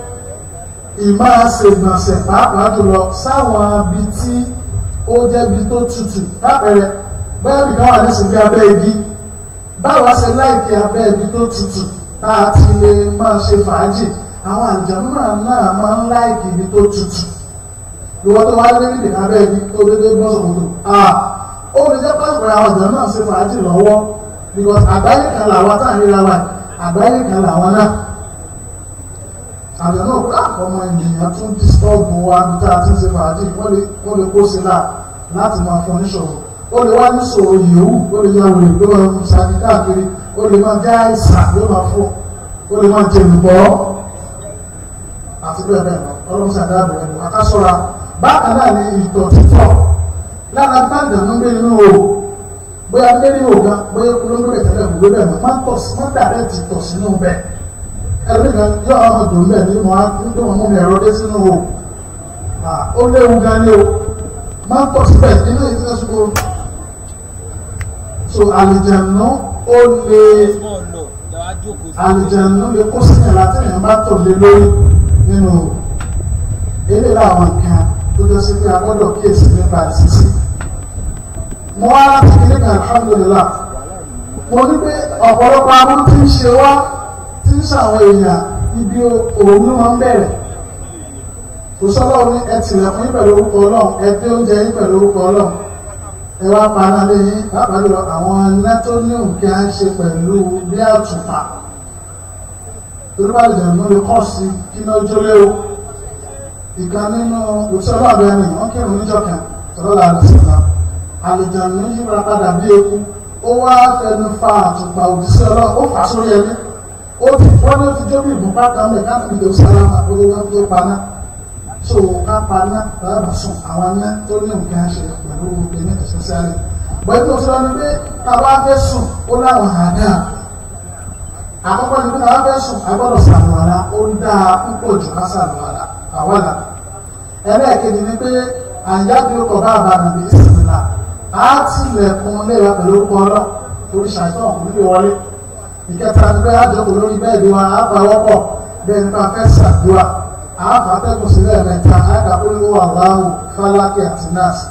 ìmáa ṣe ìgbọ̀nsẹ̀ pàápàá jùlọ sáwọn ibi tí ó jẹ́ ibi tó tutù lápẹẹrẹ bẹ́ẹ̀ nìkan wà nísìnyí bí abẹ́ igi báwa ṣe láìkí abẹ́ ibi tó tutù tá a ti lè máa ṣe fàájì àwọn àjẹmú náà náà máa ń láìkí ibi tó tutù ìwọ tó wá lé níbi abẹ́ ibi tó dédé gbọ́ sọ̀kòtò ó lè jẹ́ pàṣẹ àwọn àjẹmú náà ṣe fàájì lọ́wọ́ because àgbáyé kan làwọn táà ń ríra wa àgbáyé kan làwọn náà àbẹ̀ náà pé ọmọ ènìyàn tún dìstọ́ọ̀bù wa ní tá a ti ń ṣe fàájì wọ́n lè kó sí là láti máa fún oníṣòro ó lè wá níṣòro yòówù ó lè ya wèrè ló máa ń sáré káàkiri ó lè máa jẹ́ àìsàn ló máa fún ó lè máa jẹ̀lùbọ́ àti bẹ́ẹ̀ bẹ́ẹ̀ lọ ọlọ́run ṣàdá àbẹ̀ ẹ̀dùn akásọ́ra bákan náà ni ìtọ̀ títọ̀ lára gbàgbà ló ń gbé nínú o bóyá gbé nínú o gan bóyá olóńgbò bẹ̀ tẹ́lẹ̀ kò gbé bẹ́ẹ̀ mọ́ máa ń tọ̀ sí máa ń dàrẹ́ ti tọ̀ sínú bẹ́ẹ̀ ẹlẹ́gbẹ̀ẹ́ yọ àwọn ọmọdé ń bẹ̀ ní wọn ń tó wọn mú mi ẹ̀rọ dé sínú o ó léwu gan ni o máa ń pọ̀ síbẹ̀ nínú ìdílé ṣùgbọ́n so àlìjẹ̀nù ó lè àlìjẹ̀nù lè kó sí ìyàrá tí èèyàn bá tò lé lórí nínú eré làwọn nǹkan tó jẹ́ sí pé a gbọ́dọ̀ kíyèsí nípa ìsísí mo wá láti kí nípa alhamdulillah mo ní pé ọ̀pọ̀lọpọ̀ àwọn tí ń ṣe wá tí ń ṣàwọn èèyàn ibi òun ló máa ń bẹ̀rẹ̀ kò sọ́lọ́ ní ẹ tìlẹ̀kùn yín pẹ̀lú orúkọ ọlọ́run ẹ dé oúnjẹ yín pẹ̀lú orúkọ ọlọ́run ẹ wá paná lé yín pàápàá jùlọ àwọn iná tó ní òkè à ń ṣe pẹ̀lú bí àtùpà torí bá lè dẹ̀nu lè kọ́ sí kí iná jólé o ìkan nínú òṣèlú àbẹ́rìn wọ́n kírun níjọ́ kan tọ́lọ́ la rẹ̀ sọ̀tà àlùjànnú yíra padà bí eku ó wá fẹnu fa àtùpà òjíṣẹ́ ọlọ́run ó fà sórí ẹni ó ti wọ́n ní ó ti jó bí ìbùnpá kan mẹ́ káàkiri ìdè sálámà ó ló wá tó paná so ká paná bàbá sùn àwọn aná tó ní nǹkan ṣe pẹ̀lú ẹni ẹ̀sẹ̀sẹ̀lẹ̀ bọ́ẹ̀ tó sọ ni pé táwa fẹ́ sùn ó láwọn àdá àkọ́kọ́ ni pé táwa fẹ́ sùn agbọ́dọ̀ sàlùwàlà ó ń dá púpọ̀ jù ká sàlùwàlà àwàlà ẹlẹ́ẹ̀kejì ni pé àyájú ọkọ̀ bá àbàmì ní ìsìnlá á tilẹ̀kùn léwa pẹ̀lú orúkọ ọlọ́ torí ṣàìsàn kò nílé wọlé ìkẹta ni pé àjọkọ̀ lórí bẹ́ẹ̀dì wa á bá wọ́pọ̀ bẹ́ẹ̀ nípa fẹ́ sàdúrà àáfàtẹ́kùn sílẹ̀ mẹ́ta àkàkùnrin wà láhùn fálákì àti nọ́ọ̀sì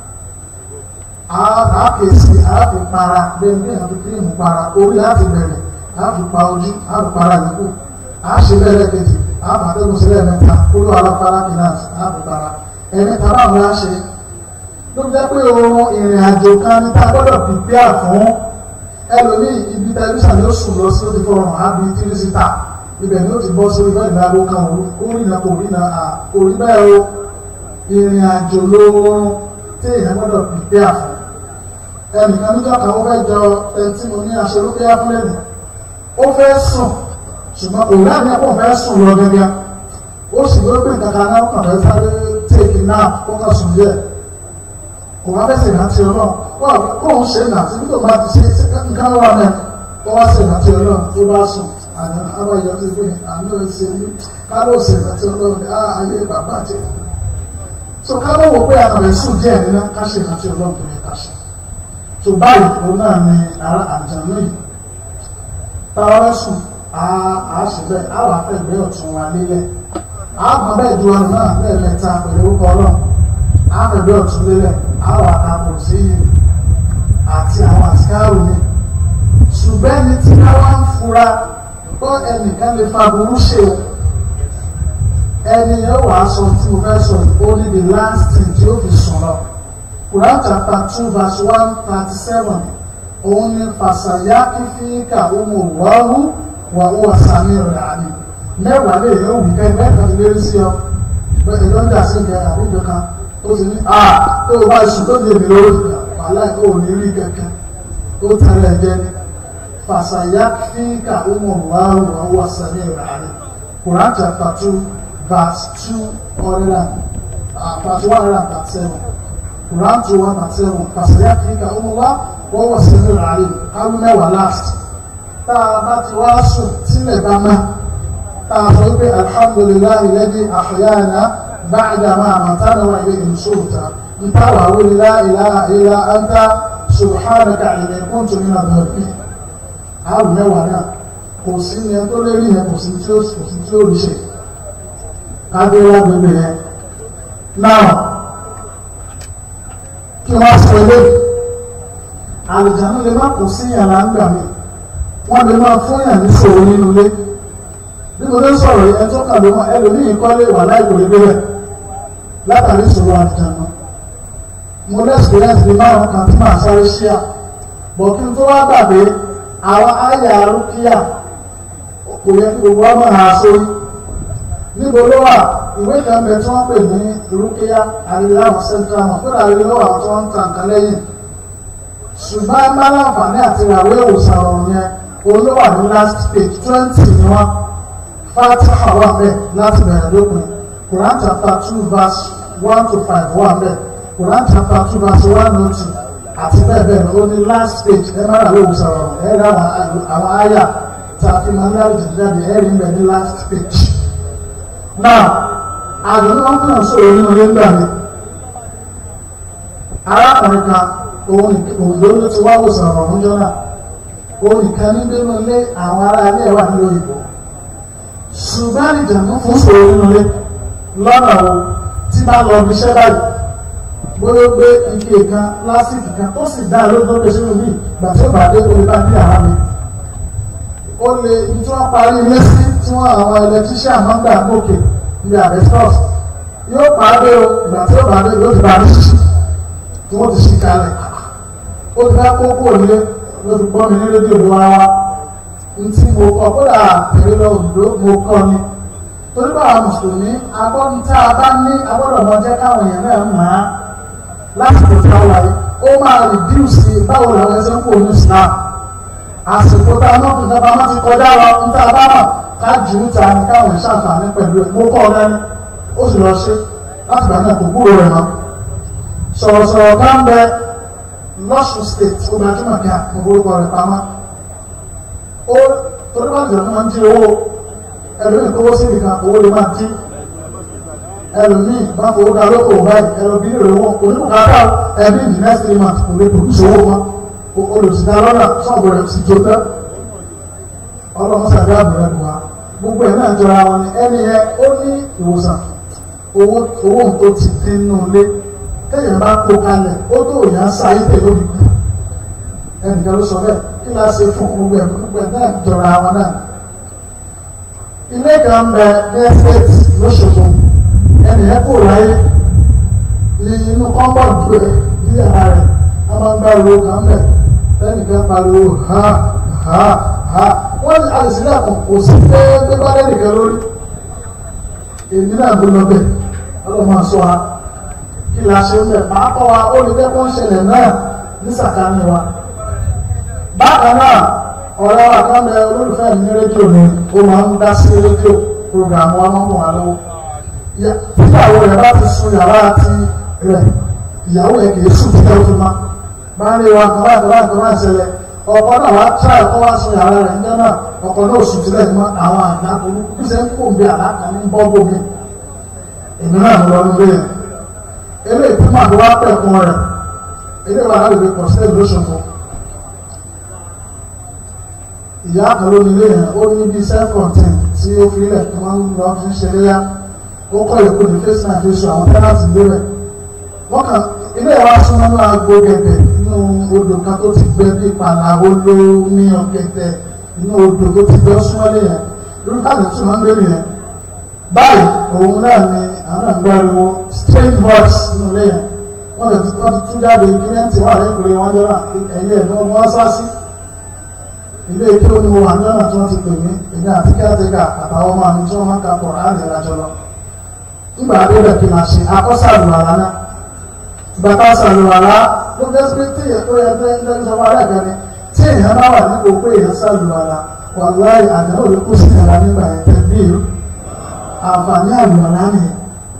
àákèsí àáfipara bẹ́ẹ̀ bí àfi kírímù para orí láti bẹ̀rẹ̀ àáfipa ojú àáfipara yòókù àáṣe bẹ́ẹ̀rẹ̀ kejì àáfàtẹ́kùn sílẹ̀ mẹ́ta kúrò àlọ́ fálákì nọ́ọ̀sì àáfipara ẹ̀mẹ́ta báwọn á ṣe ló jẹ́ pé oorun ìrìn àjò kan ní tá a gbọ́dọ̀ prepare fún ẹlòmíì ibi tẹlifíṣàn ni ó sùn lọ sí ó ti fọrùn àbí tírísítà ibẹ̀ ni ó ti bọ́ sórí bẹ́ẹ̀ ìdáàbò kan orí náà kò rí náà orí bẹ́ẹ̀ o ìrìn àjò lóorun tí èèyàn gbọ́dọ̀ prepare fún ẹnìkan níjọ́ kan ó fẹ́ jọ ẹni tí mo ní aṣọ ló fẹ́ fún lẹ́nu ó fẹ́ sùn ṣùgbọ́n òun náà ní ẹ̀kọ́ fẹ́ sùn lọ gẹ́gẹ́ ó sì ló gbé nǹkan kan náà kàn fẹ́ sáré téèkì náà kó kàn sùn díẹ̀ kò wá fẹ́ ṣèrántí ọlọ́run wọ́n kóun ṣe nà síbi tó bá ti ṣe nǹkan wà náà kó wá ṣèrántí ọlọ́run tó bá sùn àná abáyọ ti gbé àná ṣe ní káló ṣèrántí ọlọ́run á ayé bàbá jẹ so káló wò pé àkàrẹ̀ sùn díẹ̀ nínú ká ṣèrántí ọlọ́run tó yẹ ká ṣe tó báyìí òun náà ni ara àjànú yìí táwọn sùn á ṣe bẹ́ẹ̀ á wà fẹ́ gbé ọ̀tún wa lélẹ̀ á gbọ́n bẹ́ẹ̀ ju ọ̀run náà lẹ́ẹ̀mẹ́ta pẹ̀lú orúkọ ọlọ́run á fẹ́ gbé ọ̀tún lélẹ̀ á wà àpò sí yìí àti àwọn àtikáàrò ni ṣùgbọ́n ẹni tí ká wá ń fura pé ẹnìkan lè fa burú ṣe o ẹni yóò wá sọ tí mo fẹ́ sọ yìí ó ní the last thing tí ó fi sùn lọ. Quran chapter two verse one thirty seven òun ni fàṣàyà kífíkà ọmọ wàhù wà ó sàmì rẹ̀ àmì mẹ́wàá lè yẹ òwú kẹ́ mẹ́ta ti lérí sí ọ ẹ̀dọ́ ń dà sí ìgbẹ́ àbújọ kan ó sì ní à tó o bá sùn tó di èmi lórí wàhálà ò ní rí kẹ̀kẹ́ ó tẹ̀lé ẹ̀jẹ̀ ni fàṣàyà kífíkà ọmọ wàhù wà ó sàmì rẹ̀ àmì Quran chapter two verse two hundred and verse one hundred and thirty seven. Quran two one and seven kàṣẹ́yà kìíkà ọmọwá wọ́n wọ̀ sí ní ràálì káwí mẹ́wàá last tá a bá ti wá sùn sílẹ̀ bá má tá a sọ pé alhamdulillahi alladhi ahyana ba'da ma amatana wa ilayhi nushurta nta wà wíri la ilaha illa anta subhanaka inni kuntu minadh dhalimin káwí mẹ́wàá náà kò sí ní ẹ tó lérí yẹn kò sí tí ó kò sí tí ó rí ṣe káwé wá gbẹgbẹ yẹn náà kí wọ́n sọ ilé àlùjáde lè má kó sí yàrá ń gbà mí wọ́n lè máa fún yàn ní sòwò nínú ilé bí mo lè sọ̀rọ̀ yìí ẹjọ́ kan ló mọ ẹlòmíì kọ́lé wà láìpò ìbílẹ̀ látàrí ìṣòro àlùjáde mo lè experience ní márùn kan tí màá sáré ṣíà bọ̀ kí n tó wá gbàgbé àwọn àyà arúkíyà kò yẹ kí gbogbo ọmọ ha sórí níbo ló wà ìwé kan bẹ tí wọ́n pè ní rúkìá àríláwọ̀ central wọn kódà rí lọ́wọ́ àwọn tí wọ́n ń ta nǹkan lẹ́yìn ṣùgbọ́n ẹ máa láǹfààní àti ìràwé ìwòsàn ọ̀run yẹn olówà ní last page twenty ni wọ́n fatiha wà bẹ́ẹ̀ láti bẹ̀rẹ̀ lópin Quran chapter two verse one to five wà bẹ́ẹ̀ Quran chapter two verse one to two àti bẹ́ẹ̀ bẹ́ẹ̀ lọ ó ní last page ẹ máa ràwé ìwòsàn ọ̀run ẹ rí àwọn àyà tá a fi máa ń dárí jìjáde ẹ rí bẹ́ẹ̀ ní last page now àdùnnú wọn fún ọ̀sọ̀rọ̀ nínú ilé ńgbà mi arákùnrin kan òun òyìnbó ló ti wá wòsàn ọ̀rọ̀ ọ̀hún jọ́nà òun nìkan ní nínú ilé àwọn ará ilé wà nílò òyìnbó ṣùgbọ́n ìjàmbá fún sọ̀rọ̀ nínú ilé lọ́nà wo tí bá lọ bí iṣẹ́ báyìí bóyá ó gbé ike kan lásìkò kan tó sì dá lójú ó lè ṣe lómi ìgbà tí ó bá dé orí bá ní àrá mi ó lè ibi tí wọ́n parí ilé sí tí wọ́n àwọn electrician máa ń gbà gòkè ní abestos yóò pàdé o ìgbà tí ó pàdé yóò ti parí ṣíṣí tí wọ́n ti ṣí kalẹ̀ ó ti fẹ́ kókó nílé ló ti gbọ́ mi ní rédíò ló wá wá ntí mo kọ́ kódà tèrè lọ òdòdó mo kọ́ ni torí bá àwọn mùsùlùmí agbọ́n tá a bá ní agbọ́dọ̀ mọ jẹ́ káwọn èèyàn náà mọ̀ á lásìkò tí a wáyé ó máa rìdíùsì báwo làwọn ẹsẹ̀ ń kó ní Islam àsìkò tá a náà fi ìjọba wọn ti kọjá lọ ń tá a bá mọ̀ ká jù ú ta ni káwọn ìṣàǹfààní pẹ̀lú ẹ̀ mo kọ́ ọ dání ó sì lọ ṣe láti gbà náà kò kúrò rẹ̀ mọ́ sọ̀rọ̀sọ̀rọ̀ bá ń bẹ lọ́sùn state ó gbajúmọ̀ kí mo forúkọ rẹ̀ pamọ́ ó torí bá jẹ̀rọ máa ń jí owó ẹlòmíì kówó sí ìkan owó lè máa jí ẹlòmíì bá fowó dá lóko báyìí ẹlòmíì rẹ̀ owó oníbùkátà ẹbí in the next three months kò lè produce owó mọ́ olùsìdá lọ́nà sọ́ọ̀bù rẹ̀ sì jó tán ọlọ́mọsàdé àbúrò ẹ̀dùn wa gbogbo ẹ̀ náà jọra wọn ni ẹni yẹn ó ní ìwòsàn owó owó tó ti dín nínú ilé téèyàn bá kó kalẹ̀ ó tó yàn án sáyé tè lórí kù ẹnìkan ló sọ bẹ́ẹ̀ kí la ṣe fún gbogbo ẹ̀ gbogbo ẹ̀ náà jọra wọn náà ilé kan bẹ ní ẹ́sẹ̀tì lóṣogbo ẹnì yẹn kò ráyé ní inú kọ́ńbọ̀ dùn ẹ̀ ní yàrá rẹ̀ a máa ń gbá owó kan bẹ̀ lẹ́nìkan pariwo ha ha ha wọ́n ní àìsílẹ̀ kan kò sí pé pé bá lẹ́nìkan lórí èmi náà ló lọ bẹ̀ ọlọ́mọ àṣọ wa kí la ṣe ń bẹ̀ máa kọ́ wa ó lè jẹ́ kó ń ṣẹlẹ̀ náà ní sàkání wa bákan náà ọ̀rẹ́ wa kan bẹ olólùfẹ́ mi ní rédíò ni ó máa ń dá sí rédíò programu wa máa ń wà lọ́wọ́ tíyàwó rẹ̀ bá ti sun yàrá ti rẹ̀ ìyàwó ẹ̀ kì í sùn títẹ̀ ó fi má bá ń rí wa kan láti láti kan láti ṣẹlẹ̀ ọkọ náà wá tíra ẹ̀kọ́ wá sun yàrá rẹ̀ níjọ́ náà ọkọ náà sùn títẹ̀ mọ́ àwọn àgbà olú bí ṣe ń kó bí àlákà ní bọ́gbó mi èmi náà lọ nílé yẹn eléyìí tí màá wá pẹ̀kun rẹ̀ eléyìí wà láti fi pọ̀ sílẹ̀ lóṣogbo ìyá kan ló nílé yẹn ó ní bí self content tí ó fi ilẹ̀ tó máa ń lọ fi ń ṣeré yá ó kọ́ ìkó ní face náà fi sọ àwọn tẹ́láǹtì lé rẹ̀ wọ́n kàn ilé ìwà súnmọ́ ní agbo gẹ̀gẹ̀ inú odò kan tó ti gbẹ bí ìpàlà olómi ọ̀gẹ̀dẹ̀ inú odò tó ti gbẹ súnmọ́ lé yẹn irú káàdì tí wọ́n ń gbé nìyẹn báyìí òun náà ni àwọn náà ń gbariwo strange voice nínú ilé yẹn wọ́n lè tún tún jáde kílẹ̀ǹtì wà lẹ́kùnrin wọn jọ́ra ẹ̀yẹ ẹ̀ ní wọ́n sá sí ilé ìké ó ní mo wà ní ọ̀nà tí wọ́n ti pè mí èmi àti kẹ́tẹ́kà àtàwọn ọmọ mi tí wọ́n máa ń ka pọ̀ láàrin ìrìnàjò lọ. nígbà adébẹ̀ kí n máa ṣe akọ́sàlùwàlá náà ìgbà tá a sàlùwàlá ló fẹ́ pé tí èyàn tó yẹ fẹ́ ń sọ wàhálà gan ni tí èyàn bá wà nípò pé èyàn sàlùwàlá wàláì àdánwò ló kó sí ìyàrá nígbà yẹn tẹ̀lé ìlú àǹfààní àlùwàlá nìyẹn.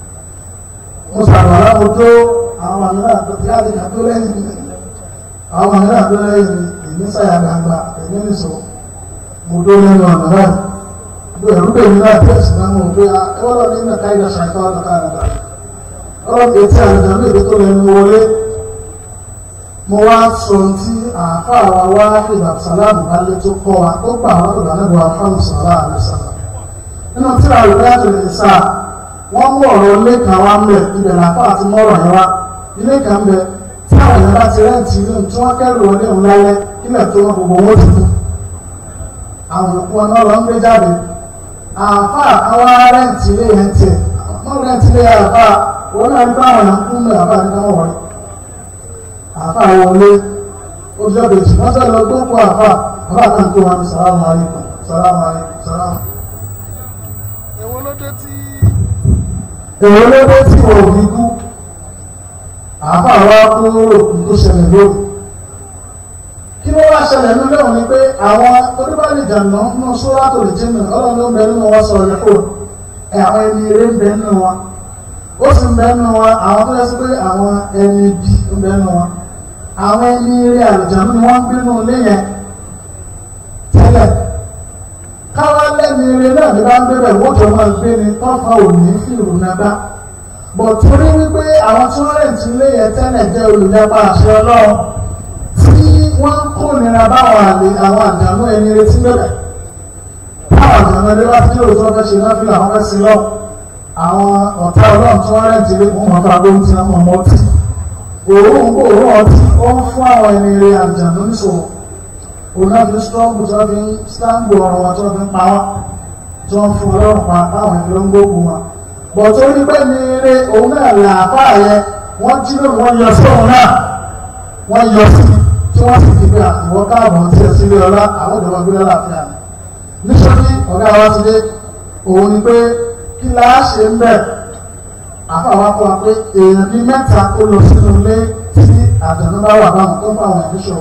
mo sàlùwàlá mo tó àwọn àmì náà tó ti láti kà tó lẹ́yìn àwọn àmì náà tó lẹ́yìn èmi sáyà gbangba èmi nìṣó mo dó lẹ́nu ọ̀nà náà bí ẹ̀rú bèèrè náà tẹ̀ sí náà mo gbé ẹwọ́n lọ ní ìnàká ìdá ṣàìtọ́ ọ̀nà ká nàdà ọ̀rọ̀ etí àlejò ní èdè tó lẹ́nu wọlé mo wá sọ tí àáfàá wa wá ìgbà sàlámù balẹ̀ tó kọ́ wa tó gbà wá tó dáná bọ̀ àfáàmù sàlá àlẹ́sàlá nínú tí a rẹ̀ láti lè sá wọ́n mú ọ̀rọ̀ ilé kan wá mẹ́ ibẹ̀ làpá àti mọ́rọ̀ yẹn wá ilé kan bẹ tí àwọn èèyàn bá ti rẹ́ǹtì ilé tí wọ́n kẹ́rù wọlé òun lálẹ́ kílẹ̀ tó wọn gbogbo owó tuntun àwọn òkú ọ̀nà lọ ń gbé jáde àáfà àwọn rẹ́ǹtì ilé yẹn tiẹ̀ wọ́n rẹ́ǹtì ilé àáfà wọn náà ń bá àwọn èèyàn kún mẹ́ àáfà ní káwọn wọlé àáfà wọlé ojú ọ̀bẹ̀jì wọ́n sọ lọ gbókù àáfà àáfà náà tó wọn ní sàlámù alaykum sàlámù alaykum sàlámù. èwo ló dé tí èwo ló dé tí wọ́n ò fi kú àáfà wa kú òkú tó ṣẹlẹ̀ lónìí kí ló wá ṣẹlẹ̀ nínú lẹ́wọ̀n ni pé àwọn oníbàálì jàǹdà nínú sóra tó lè jẹ́ nínú ọlọ́run ló ń bẹ nínú wọn sọ̀rọ̀ lẹ́kọ̀ọ́ ẹ̀ àwọn ẹni eré ń bẹ nínú wọn ó sì ń bẹ nínú wọn àwọn tó yẹ sí pé àwọn ẹni bí ń bẹ nínú wọn àwọn ẹni eré àlùjáde ni wọ́n ń gbé nínú ilé yẹn tẹ́lẹ̀ káwá lẹ́ni eré náà ní bá ń gbé bẹ̀ wọ́n jọ máa gbé ni tọ́fà òní fìrù nàbá bọ̀ torí wípé àwọn tí wọ́n rẹ̀ tún lé yẹn tẹ́lẹ̀ jẹ́ olùyapa àṣẹ ọlọ́run tí wọ́n ń kó nira báwọn àlè àwọn àjànú ẹni retí bẹ̀rẹ̀ táwọn àjànú ẹni wá sí òótọ́ fẹ́ ṣe náà fi làwọn fẹ́ sí lọ àwọn ọ̀tá ọlọ́run tí wọ́n rẹ̀ ti lé fún wọn fún agbóhùn tí wọ́n mọ̀ ọtí òórùn òórùn ọtí ó ń fún àwọn ẹni rẹ àjànú níṣòwò òun náà fi strọ́ọ̀bù tí wọ́n fi ń sáǹgbò ọ̀rọ̀ wọn tí wọ́n fi ń pa wọ́n tí wọ́n fún ọlọ́run pa táwọn ẹni ló ń gbógun wọn bọ̀ tó rí pé ní eré òun náà là àfà yẹ wọ́n jí lóru wọ́n yọ sí òun náà wọ́n yọ sí tí wọ́n sì fi pé ìwọ káàbọ̀ tí ẹ sílé ọlá àwọn ìjọba gbé lálàáfíà ni nítorí ọ̀gá wa ti dé òun ni pé kí la ṣe ń bẹ̀ àfà wa kọ́ wa pé èèyàn bíi mẹ́ta ó lọ sínú ilé tí àjẹ̀nú bá wà báwọn tó ń bá àwọn ẹ̀mí ṣòro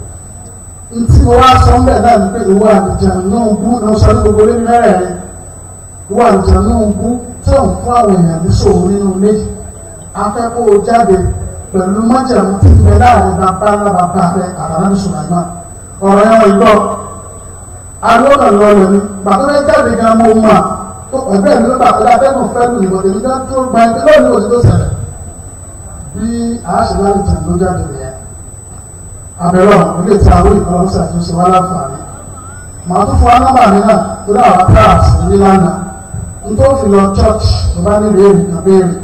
ntí mo wá sọ ń bẹ̀ náà ni pé ìwọ àlùjànnú bú ní o sọ ní gbogbo lé mẹ́rẹ̀ẹ̀rin ìwọ àlùjànnú bú tó ń fún àwọn èèyàn ní ṣòro nínú ilé yìí afẹ́kọ̀ọ́ jáde pẹ̀lú májẹ̀mú tí ń bẹ láàrin bàbá ńlá bàbá rẹ àtàlámi sùnàgbà ọ̀rọ̀ ẹ̀wọ̀n ìgbọ́ alóòkà lọ́rọ̀ ni bàtọ́ bẹ jáde gan mo mọ̀ ẹgbẹ́ mi ló bàtọ́ dá fẹ́kùn fẹ́lú ìbò tèmi gan tó gba ẹgbẹ́ lónìí òsì tó ṣẹlẹ̀ bí àṣìlá ìtàn ló jáde nìyẹn abẹ́rẹ́ ọ̀hún ilé tí àwọn ìkọ́ ọ̀sẹ̀ àtúnṣe wá láǹfààní màá tún fún wa nọ́mbà mi náà tó dá àwọn class ní lánàá n tó fi lọ church tó bá nílò èrè kan béèrè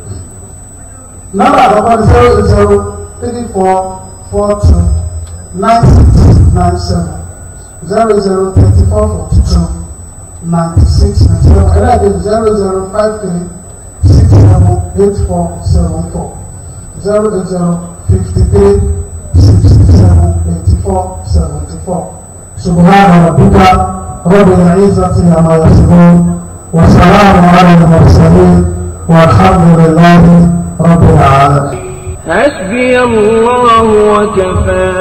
nọ́mbà àkọ́kọ́ ní zero eight zero three four four two nine six nine seven zero zero thirty four forty two ninety six ninety seven ẹ̀rọ àdéhùn zero zero five three six seven eight four seven four zero eight zero fifty three sixty seven eighty four seventy four subhana rabbika rabbil izzati amma yasifun wa salamun ala al-mursalin walhamdulillahi rabbil alamin. حسبي الله وكفى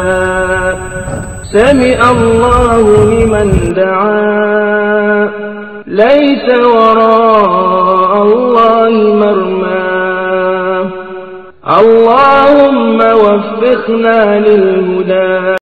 سمع الله لمن دعا ليس وراء الله مرمى اللهم وفقنا للهدى